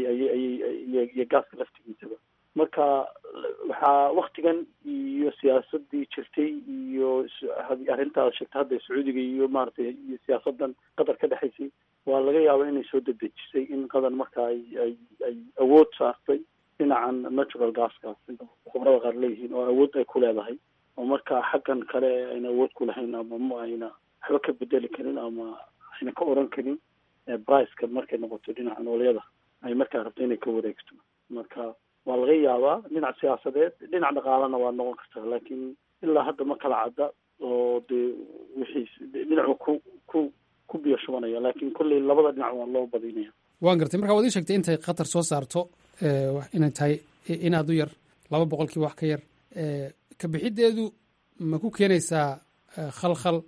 iyo gaaska laftigiisaba marka waxaa waktigan iyo siyaasadii jirtay iyo arrintaas sheegta hadda sacuudiga iyo maaragtay iyo siyaasadan qatar ka dhexaysay waa laga yaaba inay soo dedejisay in qatar marka ay ay ay awood saartay dhinacan natural gaska sida khubrada qaar leeyihiin oo awood ay ku leedahay oo marka xaggan kale ayna awood ku lahayn ama ma ayna waxba ka bedeli karin ama ayna ka oran karin briceka markay noqoto dhinaca noolyada ay markaa rabto inay ka wareegto marka waa laga yaabaa dhinac siyaasadeed dhinac dhaqaalana waa noqon kartaa laakiin ilaa hadda ma kala cadda oo dee wixii dhinacu ku ku ku biyo shubanaya laakiin kolley labada dhinac waa loo badinaya waan gartay marka waad ii sheegtay intay qatar soo saarto inay tahay in aad u yar laba boqolkiiba wax ka yar ka bixiddeedu ma ku keenaysaa khalkhal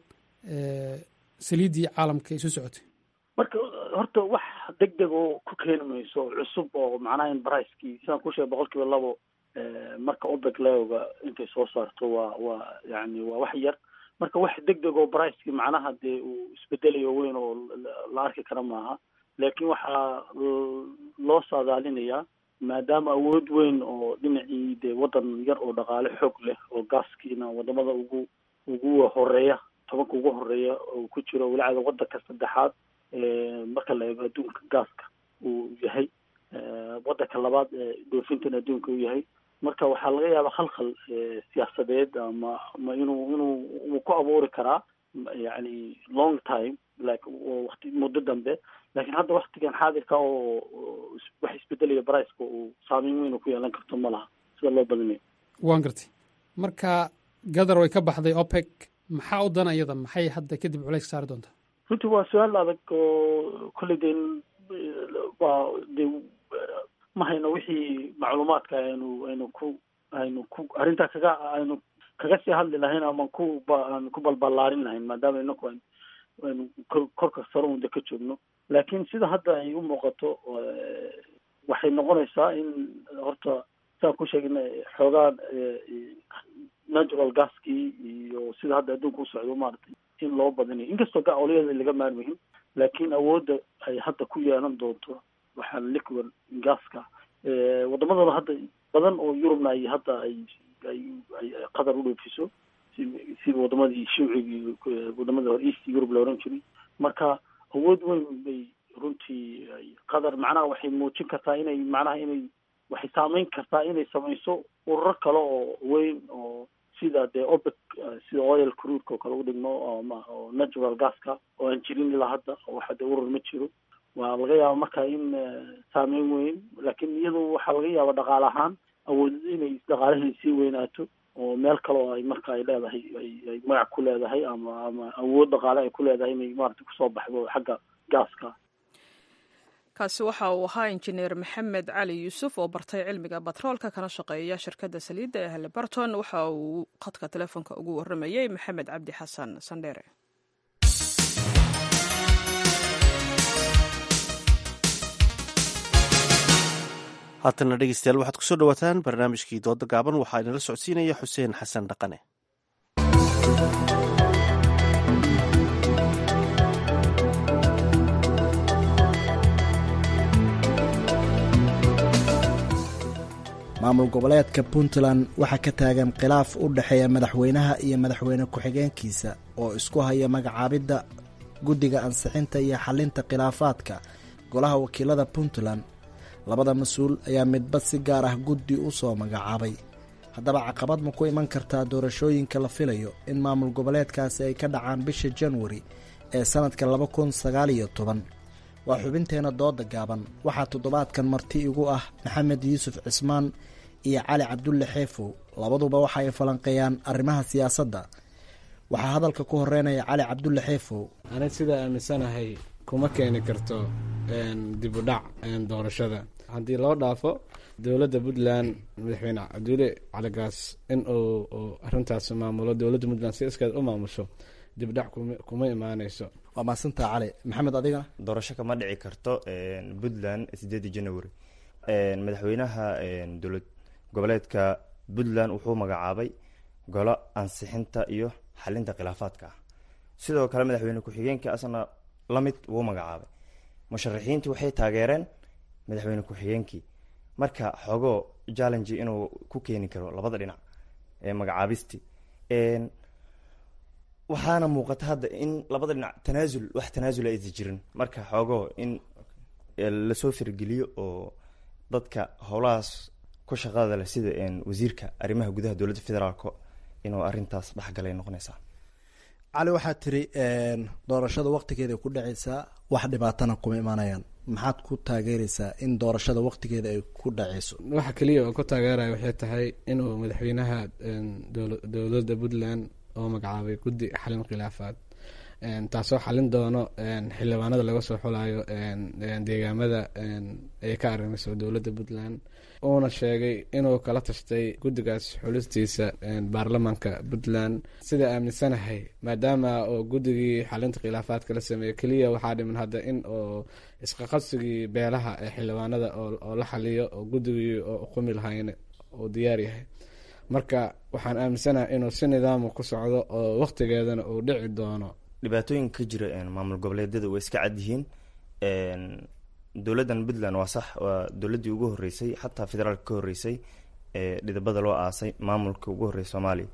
saliiddii caalamka isu socotay marka horta wax deg deg oo ku keeni mayso cusub oo macnaha in bricekii sidaan ku sheegay boqol kiiba labo marka opec leoga intay soo saarto waa waa yani waa wax yar marka wax deg deg oo bricekii macnaha dee uu isbedelayo weyn oo la arki kara maaha laakiin waxaa loo saadaalinayaa maadaama awood weyn oo dhinacii dee waddan yar oo dhaqaale xoog leh oo gaaskiina wadamada ugu ugu horeeya tobanka ugu horeeya oo ku jiro walacada waddanka saddexaad marka la eego adduunka gaaska uu yahay waddanka labaad dhoofintan adduunka uu yahay marka waxaa laga yaabaa khalkhal siyaasadeed ama ama inuu inuu uu ku abuuri karaa yani long time like wati muddo dambe laakiin hadda waktigan xaadirka oo wax isbedelaya briceka uu saameyn weyn ku yeelan karto ma laha sida loo badinayo waan gartay marka gadar way ka baxday opec maxaa u dana iyada maxay hadda kadib culays saari doontaa runtii waa su-aal adag oo kolley dee waa dee ma hayno wixii macluumaadka aynu aynu ku aynu ku arrintaa kaga aynu kaga sii hadli lahayn ama ku aan ku balbalaarin lahayn maadaama inaku aynu aynu korka sare unda ka joogno laakiin sida hadda ay u muuqato waxay noqonaysaa in horta saan ku sheegna xoogaa natural gaskii iyo sida hadda adduunka u socdo maaragtay in loo badinayo inkastoo gaolyada laga maarmayin laakiin awoodda ay hadda ku yeelan doonto waxaa liquid gaska wadamadooda hadda badan oo yurubna ay hadda ay ay ay qatar u dhoofiso si sida wadamadii shuucigii wadamada hore east europe la oran jiray marka awood weyn bay runtii qatar macnaha waxay muujin kartaa inay macnaha inay waxay saameyn kartaa inay samayso ururo kale oo weyn oo sida dee opec sida oil cruudka oo kale u dhigno ama oo natural gaska oo aan jirin ilaa hadda waxa dee urur ma jiro waa laga yaaba marka in saameyn weyn laakiin iyadu waxaa laga yaaba dhaqaale ahaan awood inay dhaqaalaheeda sii weynaato oo meel kale oo ay marka ay leedahay ay magac ku leedahay ama ama awood dhaqaale ay ku leedahay inay maarata kusoo baxdo xagga gaaska kaasi waxa uu ahaa injineer maxamed cali yuusuf oo bartay cilmiga batroolka kana shaqeeya shirkadda saliidda ee halibarton waxa uu khadka telefoonka ugu warramayey maxamed cabdi xasan sandheere haatana dhegeystayaal waxaad kusoo dhawaataan barnaamijkii dooda gaaban waxaa inala socodsiinaya xuseen xasan dhaqane maamul goboleedka puntland waxaa ka taagan khilaaf u dhexeeya madaxweynaha iyo madaxweyne ku-xigeenkiisa oo isku haya magacaabidda guddiga ansixinta iyo xalinta khilaafaadka golaha wakiilada puntland labada mas-uul ayaa midba si gaar ah guddi u soo magacaabay haddaba caqabad ma ku iman kartaa doorashooyinka la filayo in maamul goboleedkaasi ay ka dhacaan bisha januari ee sannadka laba kun sagaal iyo toban waa xubinteena dooda gaaban waxaa toddobaadkan marti igu ah maxamed yuusuf cismaan iyo cali cabdulle xeefow labaduba waxa ay falanqeeyaan arrimaha siyaasadda waxaa hadalka ku horeynaya cali cabdulle xeefow ani sidaa aaminsanahay kuma keeni karto dib u dhac doorashada haddii loo dhaafo dowladda puntland madaxweyne cabdulle caligaas in uu arintaas maamulo dowladda puntland si iskeed u maamusho dibdhac kuma imaaneyso waa maasantaa cali maxamed adigana doorasho kama dhici karto puntland sideedii january madaxweynaha dowlad goboleedka puntland wuxuu magacaabay golo ansixinta iyo xalinta khilaafaadka ah sidoo kale madaxweyne ku-xigeenka asna la mid wuu magacaabay musharaxiintii waxay taageereen madaxweyne ku-xigeenkii marka xogoo challenge inuu ku keeni karo labada dhinac ee magacaabisti waxaana muuqata hadda in labada dhinac tanaasul wax tanaasul aysan jirin marka xoogoo in lasoo firgeliyo oo dadka howlahaas ku shaqada leh sida wasiirka arrimaha gudaha dowladda federaalk inuu arintaas dhexgalay noqonaysaa cali waxaad tiri doorashada waqtigeeda ku dhaceysaa wax dhibaatana kuma imaanayaan maxaad ku taageereysaa in doorashada waqtigeeda ay ku dhaceyso waxa keliya oo ku taageeraya waxay tahay inuu madaxweynaha dowladda puntland oo magacaabay guddi xalin khilaafaad taasoo xalin doono xildhibaanada laga soo xulayo deegaamada ay ka arimayso dowladda puntland uuna sheegay inuu kala tashtay guddigaas xulistiisa baarlamaanka puntland sida aaminsanahay maadaama oo guddigii xalinta khilaafaadka la sameeyey keliya waxaa dhiman hadda in oo isqaqabsigii beelaha ee xildhibaanada oo la xaliyo oo guddigii oo uqumi lahayn uu diyaar yahay marka waxaan aaminsanahay inuu si nidaama ku socdo oo waqtigeedana uu dhici doono dhibaatooyinka ka jira maamul goboleedyada way iska cad yihiin dowladdan puntland waa sax waa dowladdii ugu horreysay xataa federaalka ka horreysay ee dhidabada loo aasay maamulka ugu horreysay soomaaliya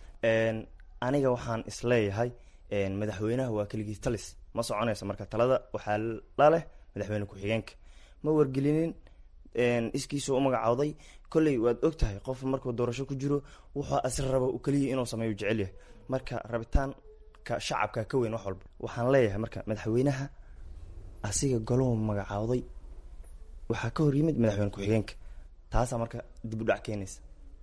aniga waxaan isleeyahay madaxweynaha waa keligii talis ma soconayso marka talada waxaa laleh madaxweyne ku-xigeenka ma wargelinin iskiisuu u magacawday kolley waad og tahay qof markuu doorasho ku jiro wuxuu asri raba keliya inuu sameeyo jecel yahay marka rabitaanka shacabka ka weyn wax walba waxaan leeyahay marka madaxweynaha asiga golou magacaawday waxaa ka hor yimid madaxweyne ku-xigeenka taasaa marka dib u dhac keenaysa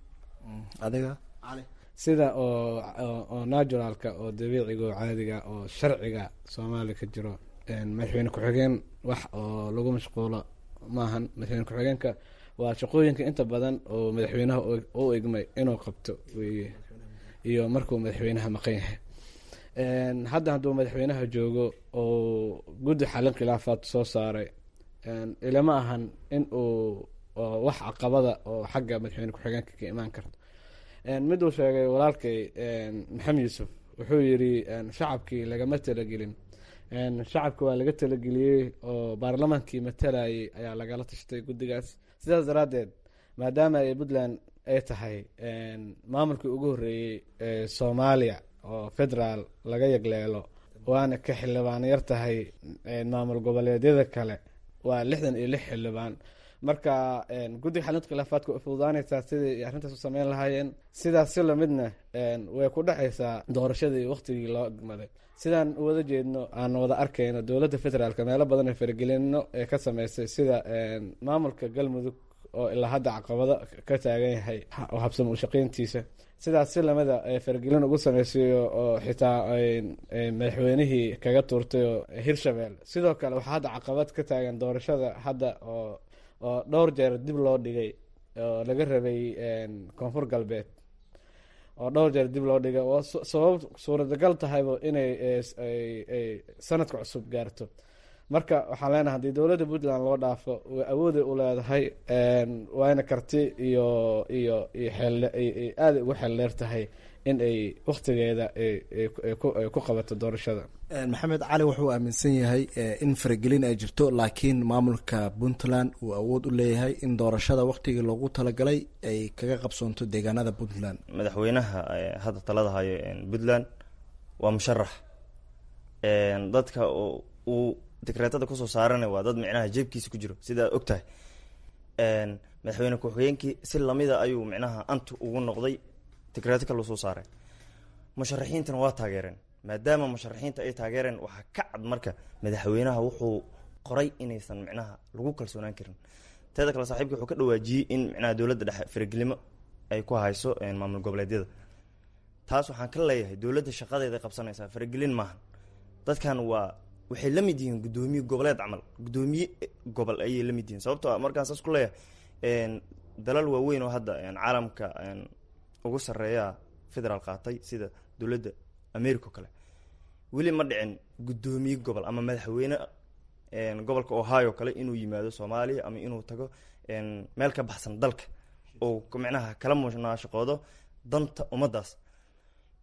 adiga sida oo oo naturalka oo dabiiciga oo caadiga oo sharciga soomaaliya ka jiro madaxweyne ku-xigeen wax oo lagu mashquulo maahan madaxweyne ku-xigeenka waa shaqooyinka inta badan oo madaxweynaha u egmay inuu qabto weye iyo markuu madaxweynaha maqan yahay hadda hadduu madaxweynaha joogo oo guddi xalin khilaafaad soo saaray ilama ahan in uu wax caqabada oo xagga madaxweyne ku-xigeenka ka imaan karto mid uu sheegay walaalkay maxamed yuusuf wuxuu yidhi shacabkii lagama talagelin shacabka waa laga talageliyey oo baarlamaankii matalayay ayaa lagala tashtay guddigaas sidaas daraaddeed maadaama ay puntland ay tahay maamulkii ugu horreeyey ee soomaaliya oo federaal laga yagleelo waana ka xildhibaan yar tahay maamul goboleedyada kale waa lixdan iyo lix xildhibaan marka guddiga xalinta khilaafaadka way fududaanaysaa sidai arrintaas u sameyn lahaayeen sidaas si lamidna way ku dhexaysaa doorashadii waqtigii loo egmaday sidaan wada jeedno aan wada arkayno dowladda federaalk meelo badan ee faragelino ee ka sameysay sida maamulka galmudug oo ilaa hadda caqabado ka taagan yahay oo habsamo ushaqeyntiisa sidaas si lamida faragelin ugu sameysay oo xitaa madaxweynihii kaga tuurtay oo hirshabelle sidoo kale waxaa hadda caqabad ka taagan doorashada hadda oo oo dhowr jeer dib loo dhigay oo laga rabay koonfur galbeed oo dhowr jeer dib loo dhigay oo sabab suuradagal tahayba inay sanadka cusub gaarto marka waxaan leenahay haddii dowladda puntland loo dhaafo way awooday u leedahay waana karti iyo iyo iyo xeel aaday ugu xeel dheer tahay in ay waktigeeda ku qabato doorashada maxamed cali wuxuu aaminsan yahay in faragelin ay jirto laakiin maamulka puntland uu awood u leeyahay in doorashada waktigii loogu talagalay ay kaga qabsoonto deegaanada puntland madaxweynaha hadda talada hayo puntland waa musharax dadka uu dekreetada kusoo saarana waa dad micnaha jeebkiisa ku jiro sidaa og tahay madaxweyne ku-xigeenkii si lamida ayuu micnaha anti ugu noqday dekreeto kale soo saaray musharaxiintana waa taageereen maadaama musharaxiinta ay taageereen waxaa ka cad marka madaxweynaha wuxuu qoray inaysan micnaha lagu kalsoonaan karin teeda kale saaxiibka wuxuu ka dhawaajiyey in micnaha dowladda dhexe faragelimo ay ku hayso maamul goboleedyada taas waxaan ka leeyahay dowladda shaqadeeda qabsanaysaa faragelin maaha dadkan waa waxay la mid yihiin guddoomiye goboleed camal guddoomiye gobol ayay la mid yihiin sababtoo markaan saas ku leeyahay dalal waaweyn oo hadda caalamka ugu sareeya federaal qaatay sida dowladda america o kale weli ma dhicin guddoomiye gobol ama madaxweyne gobolka ohio kale inuu yimaado soomaaliya ama inuu tago meel ka baxsan dalka oo micnaha kala munaashaqoodo danta ummaddaas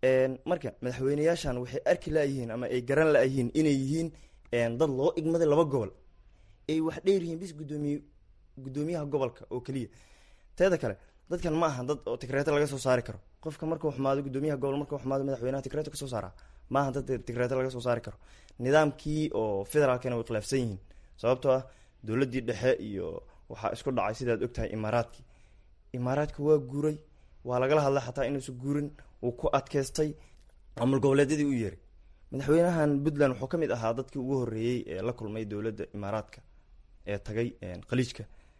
marka madaxweyneyaashan waxay arki laayihiin ama ay garan laayihiin inay yihiin dad loo igmaday laba gobol ay wax dheer yihiin bis gudoomiye guddoomiyaha gobolka oo keliya teeda kale dadkan ma aha dad oo tigreeto laga soo saari karo qofka markuu xumaado guddoomiyaha gobol markuu xumaado madaxweynaha tigreeto kasoo saaraa ma aha dad tigreeto laga soo saari karo nidaamkii oo federaalkana way khilaafsan yihiin sababtoo ah dowladdii dhexe iyo waxaa isku dhacay sidaad ogtahay imaaraadkii imaaraadka waa guuray waa lagala hadlay xataa inuusan guurin wuu ku adkeystay maamul goboleedyadii u yeeray madaxweynahan puntland wuxuu ka mid ahaa dadkii ugu horreeyey ee la kulmay dowladda imaaraadka ee tagay khaliijka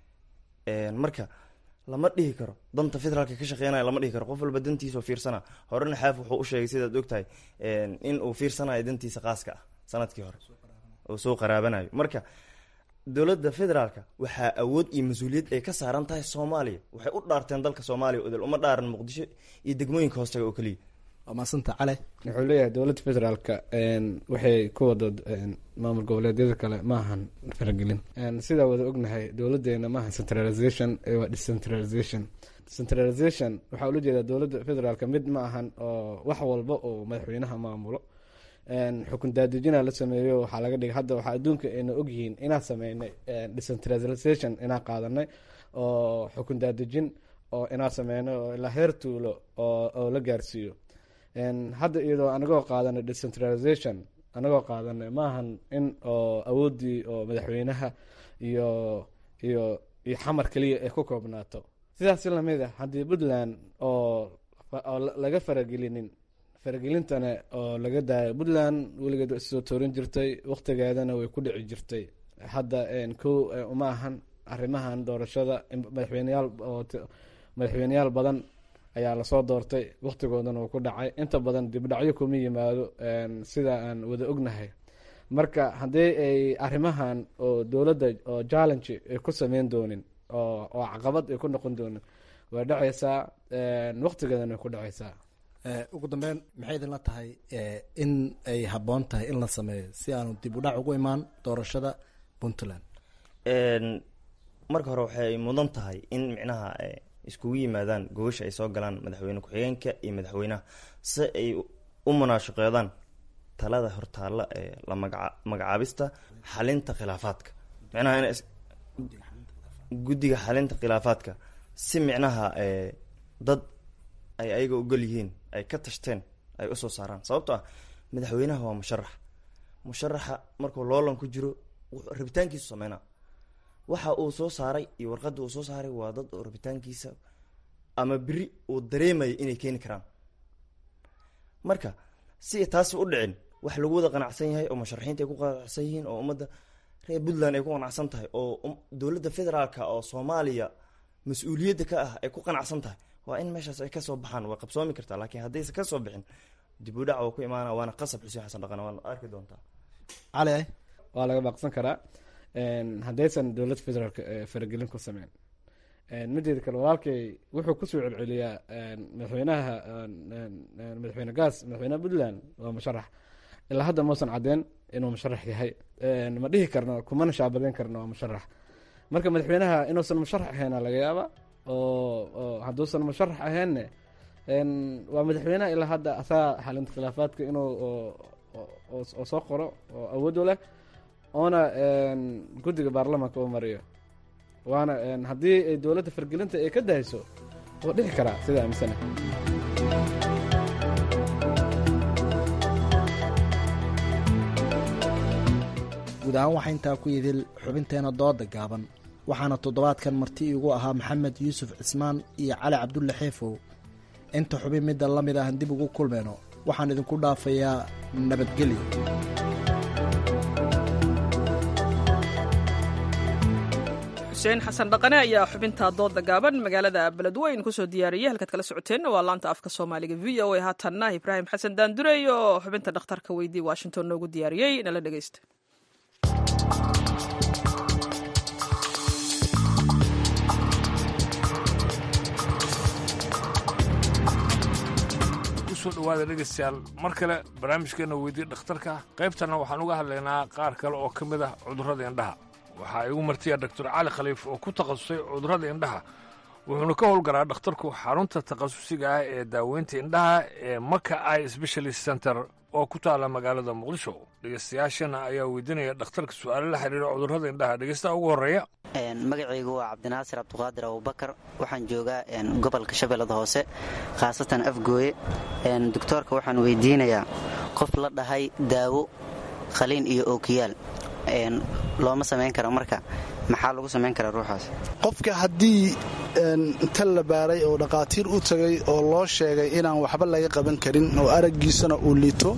marka lama dhihi karo danta federaalka ka shaqeynaya lama dhihi karo qof walba dantiisao fiirsana horena xaaf wuxuu u sheegay sidaad ogtahay in uu fiirsanayo dantiisa qaaska ah sanadkii hore oo soo qaraabanayo marka dowladda federaalka waxaa awood iyo mas-uuliyad ay ka saaran tahay soomaaliya waxay u dhaarteen dalka soomaaliya odel uma dhaaran muqdisho iyo degmooyinka hoostaga oo keliya waa maasanta cale wuxuu leeyahay dowladda federaalka waxay ku wado maamul goboleedyada kale maahan faragelin sidaa wada ognahay dowladeena maahan centralization waa decentralization centralization waxaa ula jeedaa dowladda federaalka mid ma ahan oo wax walba oo madaxweynaha maamulo xukun daadejina la sameeyo waxaa laga dhigay hadda waxaa adduunka ayna ogyihiin inaan sameynay decentralization inaan qaadanay oo xukun daadejin oo inaan sameynay oo ilaa heer tuulo oo la gaarsiiyo hadda iyadoo anagoo qaadanay decentralization anagoo qaadanay maahan in oo awoodii oo madaxweynaha iyo iyo iyo xamar keliya ay ku koobnaato sidaas lamid a haddii puntland oo oo laga faragelinin faragelintana oo laga daayo puntland weligeed wa issoo toorin jirtay waktigeedana way ku dhici jirtay hadda ko uma ahan arrimahan doorashada madaxweyneyaal oo madaxweyneyaal badan ayaa lasoo doortay waktigoodana uu ku dhacay inta badan dibdhacyo kuma yimaado sida aan wada ognahay marka haddii ay arrimahan oo dowladda oo challenge ay ku sameyn doonin oo oo caqabad ay ku noqon doonin way dhacaysaa waktigeedana way ku dhacaysaa ugu dambeyn maxay idinla tahay in ay habboon tahay in la sameeyo si aanu dib u dhac ugu imaan doorashada puntland marka hore waxay mudan tahay in micnaha iskugu yimaadaan gogosha ay soo galaan madaxweyne ku-xigeenka iyo madaxweynaha si ay u munaashaqeedaan talada hortaalla ee la magaa magacaabista xalinta khilaafaadka micnaha in guddiga xalinta khilaafaadka si micnaha dad ay ayaga ogol yihiin ay ka tashteen ay usoo saaraan sababto ah madaxweynaha waa musharax musharaxa markuu loolan ku jiro rabitaankiisu sameynaa waxa uu soo saaray iyo warqadda uu soo saaray waa dad oo rabitaankiisa ama beri uu dareemaya inay keeni karaan marka si taasi u dhicin wax lagu wada qanacsan yahay oo musharaxiinta ay ku qanacsan yihiin oo ummadda reer puntland ay ku qanacsan tahay oo dowladda federaalka oo soomaaliya mas-uuliyadda ka ah ay ku qanacsan tahay waa in meeshaas ay kasoo baxaan way qabsoomi kartaa laakiin haddaysa kasoo bixin dib u dhac waa ku imaana waana qasab xuseen xasan dhaqan waana arki doontaa cali waa laga baaqsan karaa haddaysan dowladda federaalka faragelin ku sameyn mideeda kale walaalkay wuxuu kusoo celceliyaa madaxweynaha madaxweyne gaas madaxweynaha puntland waa musharax ilaa hadda mausan cadeen inuu musharax yahay ma dhihi karno kumana shaabadeyn karno waa musharax marka madaxweynaha inuusan musharax ahayna laga yaaba oo hadduusan musharax ahaynne waa madaxweynaha ilaa hadda asaa xalinta khilaafaadka inuu oo soo qoro oo awood u leh oona guddiga baarlamaanka u mariyo waana haddii ay dowladda fargelinta ay ka dahayso wuu dhici karaa sida aaminsana guud ahaan waxaa intaa ku yidil xubinteena dooda gaaban waxaana toddobaadkan marti iigu ahaa maxamed yuusuf cismaan iyo cali cabdulle xeefow inta xubin midda la mid ahan dib ugu kulmayno waxaan idinku dhaafayaa nabadgelyo xuseen xasan dhaqane ayaa xubinta dooda gaaban magaalada beledweyn kusoo diyaariyey halkaad kala socoteenna waa laanta afka soomaaliga v o a haatanna ibraahim xasan daandurey oo xubinta dhakhtarka weydii washington noogu diyaariyey nala dhegeysta kusoo dhawaada dhegeystayaal mar kale barnaamijkeena weydii dhakhtarka qaybtanna waxaan uga hadlaynaa qaar kale oo ka mid ah cudurrada indhaha waxaa igu martiya doctor cali khaliif oo ku takhasusay cudurrada indhaha wuxuuna ka howlgalaa dhakhtarku xarunta takhasusiga ah ee daaweynta indhaha ee maka i specialist center oo ku taala magaalada muqdisho dhegeystayaashana ayaa weydiinaya dhakhtarka su-aalo la xiriira cudurrada indhaha dhegeystaha ugu horreeya magacaygu waa cabdinaasir cabdiqaadir abubakar waxaan joogaa gobolka shabeellada hoose khaasatan afgooye doktoorka waxaan weydiinayaa qof la dhahay daawo khaliin iyo ookiyaal looma samayn karo marka maxaa lagu samayn karaa ruuxaas qofka haddii inta la baaray oo dhaqaatiir u tagay oo loo sheegay inaan waxba laga qaban karin oo araggiisana uu liito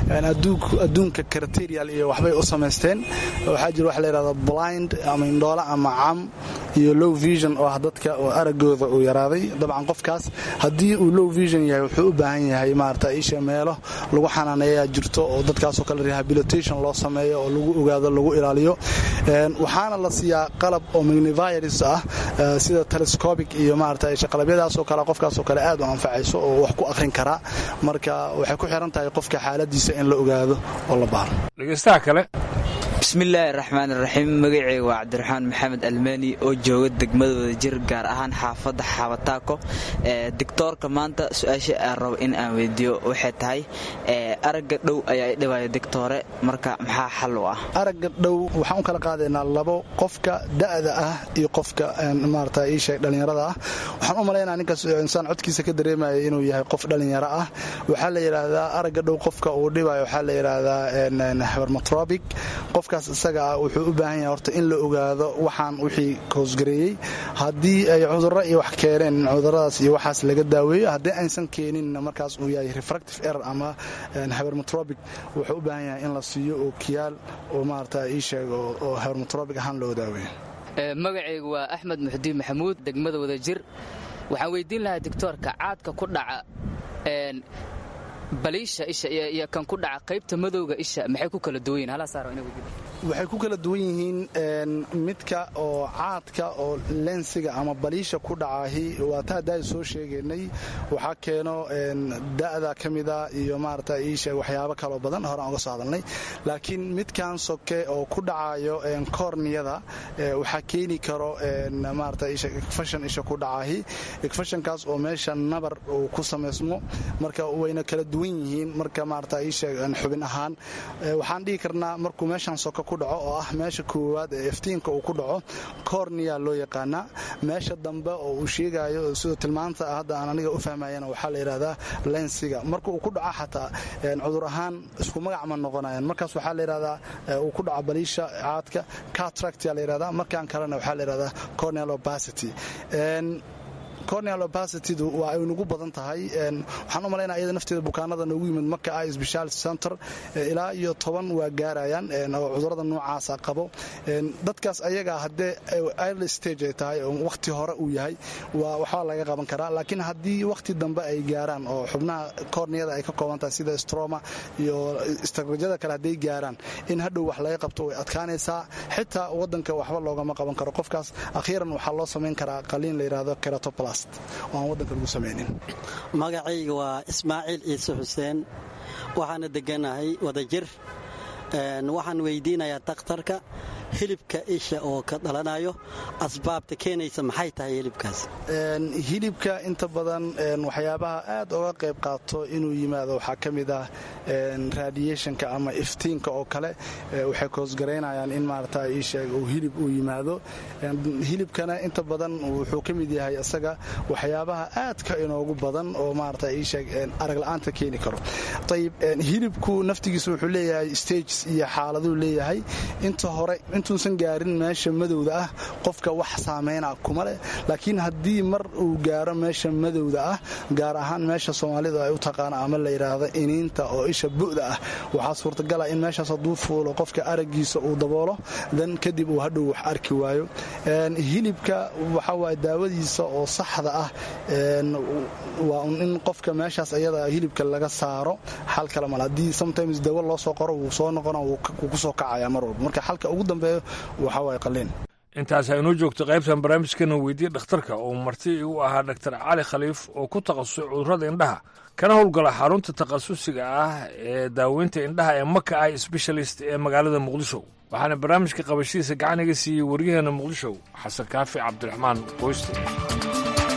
adduunka kriterial iyo waxbay u samaysteen waxaa jira waxa layidhahda blind ama indhoole ama cam iyo low vision oo ah dadka oo araggooda uu yaraaday dabcan qofkaas haddii uu low vision yahay wuxuu u baahan yahay maarata isha meelo lagu xanaaneeyaa jirto oo dadkaasoo kale rehabilitation loo sameeyo oo lagu ogaado lagu ilaaliyo waxaana la siiyaa qalab oo magnivirus ah sida telescobic iyo maarata qalabiyadaasoo kale qofkaasoo kale aad u anfacayso oo wax ku akhrin karaa marka waxay ku xiran tahay qofka xaaladiisa in la ogaado oo la baaro dhegeystaha kale bismillaahi raxmaan iraxiim magaceyga waa cabdiraxmaan maxamed almani oo jooga degmadooda jir gaar ahaan xaafadda xaabataako dictoorka maanta su-aasha aan rabo in aan weydiiyo waxay tahay aragga dhow ayaa idhibaya dictoore marka maxaa xal u ah aragga dhow waxaan u kala qaadaynaa labo qofka da'da ah iyo qofka maarata iisheeg dhallinyarada ah waxaan u malaynaa ninkaas insaan codkiisa ka dareemaya inuu yahay qof dhallinyaro ah waxaa la yidhaahdaa aragga dhow qofka uu dhibayo waxaa la yidhaahdaa habermatrobic qofkaas isaga ah wuxuu u baahan yahay horta in la ogaado waxaan wixii koosgareeyey haddii ay cudurro iyo wax keeneen cuduradaas iyo waxaas laga daaweeyo haddii aysan keeninna markaas uu yahay refractive error ama habermatrobic wuxuu u baahan yahay in la siiyo oo kiyaal oo maarata ii sheeg oo habermatrobic ahaan loo daaweeyo magacaygu waa axmed muxdiin maxamuud degmada wadajir waxaan weydiin lahaa doctoorka caadka ku dhaca baliisha isha iyo kan ku dhaca qaybta madowga isha maxay ku kala duwan yihin waxay ku kala duwan yihiin midka oo caadka oo lensiga ama baliisha ku dhacaahi waa taa daai soo sheegaynay waxaa keeno da'da ka mida iyo maarata iisheeg waxyaabo kaloo badan horaan uga soo hadalnay laakiin midkan soke oo ku dhacayo korniyada waxaa keeni karo maarata isha igfashan isha ku dhacaahi igfashankaas oo meesha nabar uu ku samaysmo marka wayna kala duwan yihiin marka maarata iisheeg xubin ahaan waxaan dhihi karnaa markuu meeshan soke ku dhaco oo ah meesha koowaad ee iftiinka uu ku dhaco korniya loo yaqaanaa meesha dambe oo uu sheegayo sidoo tilmaanta hadda aan aniga u fahmayana waxaa la yidhahdaa lensiga marka uu ku dhaco xataa cudur ahaan isku magac ma noqonayaan markaas waxaa la yidhahdaa uu ku dhaco baliisha caadka catractia la yidhahdaa markaan kalena waxaa la yidhahdaa corneal opacity corneal opacitydu waa ay nagu badan tahay waxaan u malaynaa iyada nafteeda bukaanada noogu yimid marka i speciality center ilaa iyo toban waa gaarayaan oo cudurada noocaasa qabo dadkaas ayaga haddee early stage ay tahay oo wakhti hore uu yahay waa waxbaa laga qaban karaa laakiin haddii wakhti dambe ay gaaraan oo xubnaha corneada ay ka kooban tahay sida stroma iyo istakrajada kale hadday gaaraan in hadhow wax laga qabto way adkaanaysaa xitaa wadanka waxba loogama qaban karo qofkaas akhiiran waxaa loo samayn karaa qaliin la yidhahdo keratoplas magacayga waa ismaaciil ciise xuseen waxaana deganahay wadajir waxaan weydiinayaa dakhtarka hilibka isha oo ka dhalanayo asbaabta keenaysa maxay tahay hilibkaas hilibka inta badan waxyaabaha aad oga qayb qaato inuu yimaado waxaa ka mid ah radiationka ama iftiinka oo kale waxay koosgaraynayaan in maarata iisheeg uu hilib uu yimaado hilibkana inta badan wuxuu ka mid yahay isaga waxyaabaha aadka inoogu badan oo maarata iisheeg aragla'aanta keeni karo ayib hilibku naftigiisa wuxuu leeyahay stages iyo xaaladuu leeyahay inta hore intuusan gaarin meesha madowda ah qofka wax saameyna kuma leh laakiin haddii mar uu gaaro meesha madowda ah gaar ahaan meesha soomaalidu ay u taqaano ama la yidhaahdo iniinta oo isha bu'da ah waxaa suurtagala in meeshaas hadduu fuulo qofka araggiisa uu daboolo dan kadib uu hadhow wax arki waayo hilibka waxa waay daawadiisa oo saxda ah waa in qofka meeshaas ayada hilibka laga saaro xal kale mal haddii sometimes dawo loo soo qoro wuu soo noqona wuu kusoo kacaya mar walba marka xalka ugu dambeeyo waxa waay qaliin intaas aynoo joogto qaybtan barnaamijkana weydiye dhakhtarka oo marti u ahaa dhaktar cali khaliif oo ku takhasusay cudurrada indhaha kana howlgala xarunta takhasusiga ah ee daaweynta indhaha ee maka i specialist ee magaalada muqdisho waxaana barnaamijka qabashadiisa gacan iga siiyey waryaheena muqdisho xasan kaafi cabdiraxmaan qoyste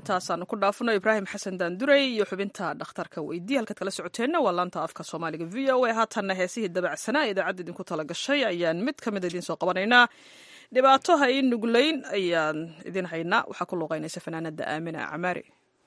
intaasaanu ku dhaafno ibraahim xasan daandurey iyo xubinta dhakhtarka weydii halkaad kala socoteenna waa laanta afka soomaaliga v o a haatanna heesihii dabacsanaa ee idaacadda idinku tala gashay ayaan mid ka mid idiin soo qabanaynaa dhibaato ha ii nuglayn ayaan idin haynaa waxaa ku luuqaynaysa fanaanada aamina camaari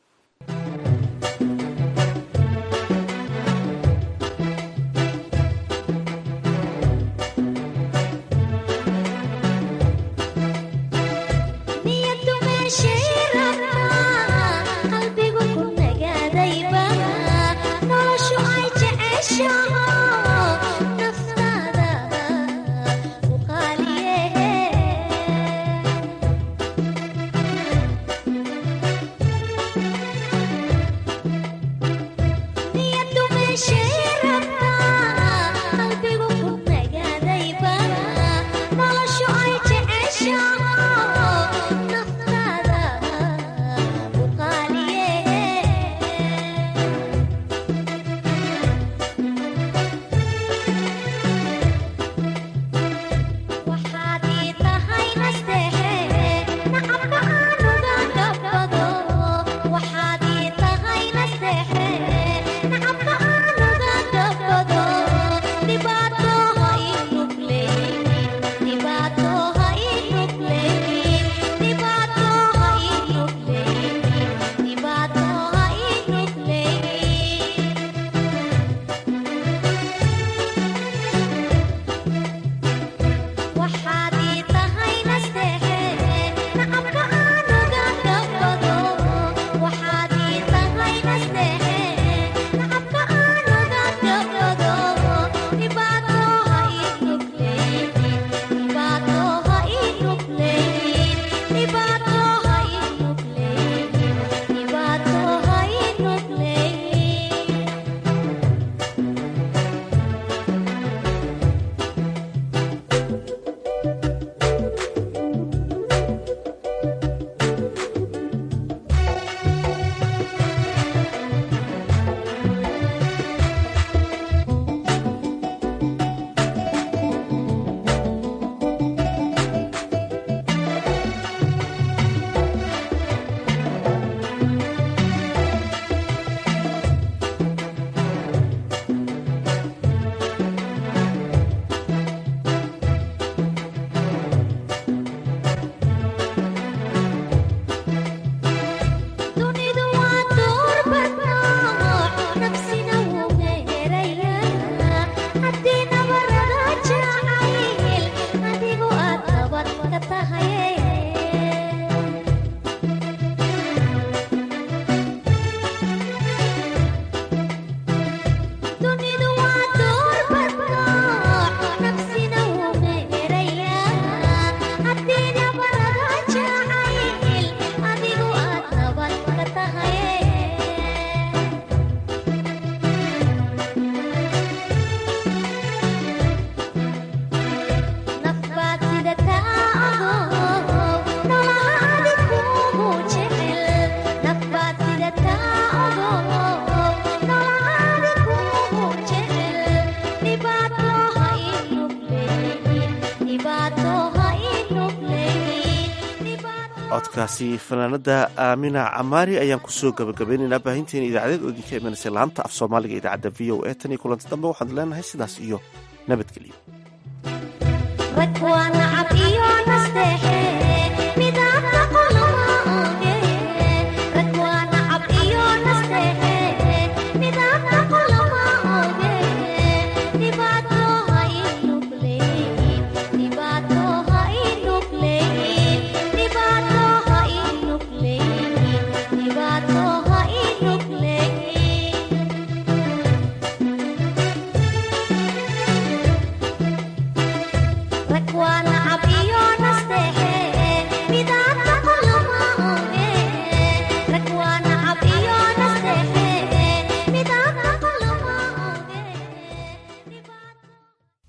codkaasi fanaanada aamina camaari ayaan kusoo gabagabaynaynaa baahinteena idaacadeed oo idinka imanaysay laanta af soomaaliga idaacadda v o a tan iyo kulanti dambe waxaan leenahay sidaas iyo nabadgelyo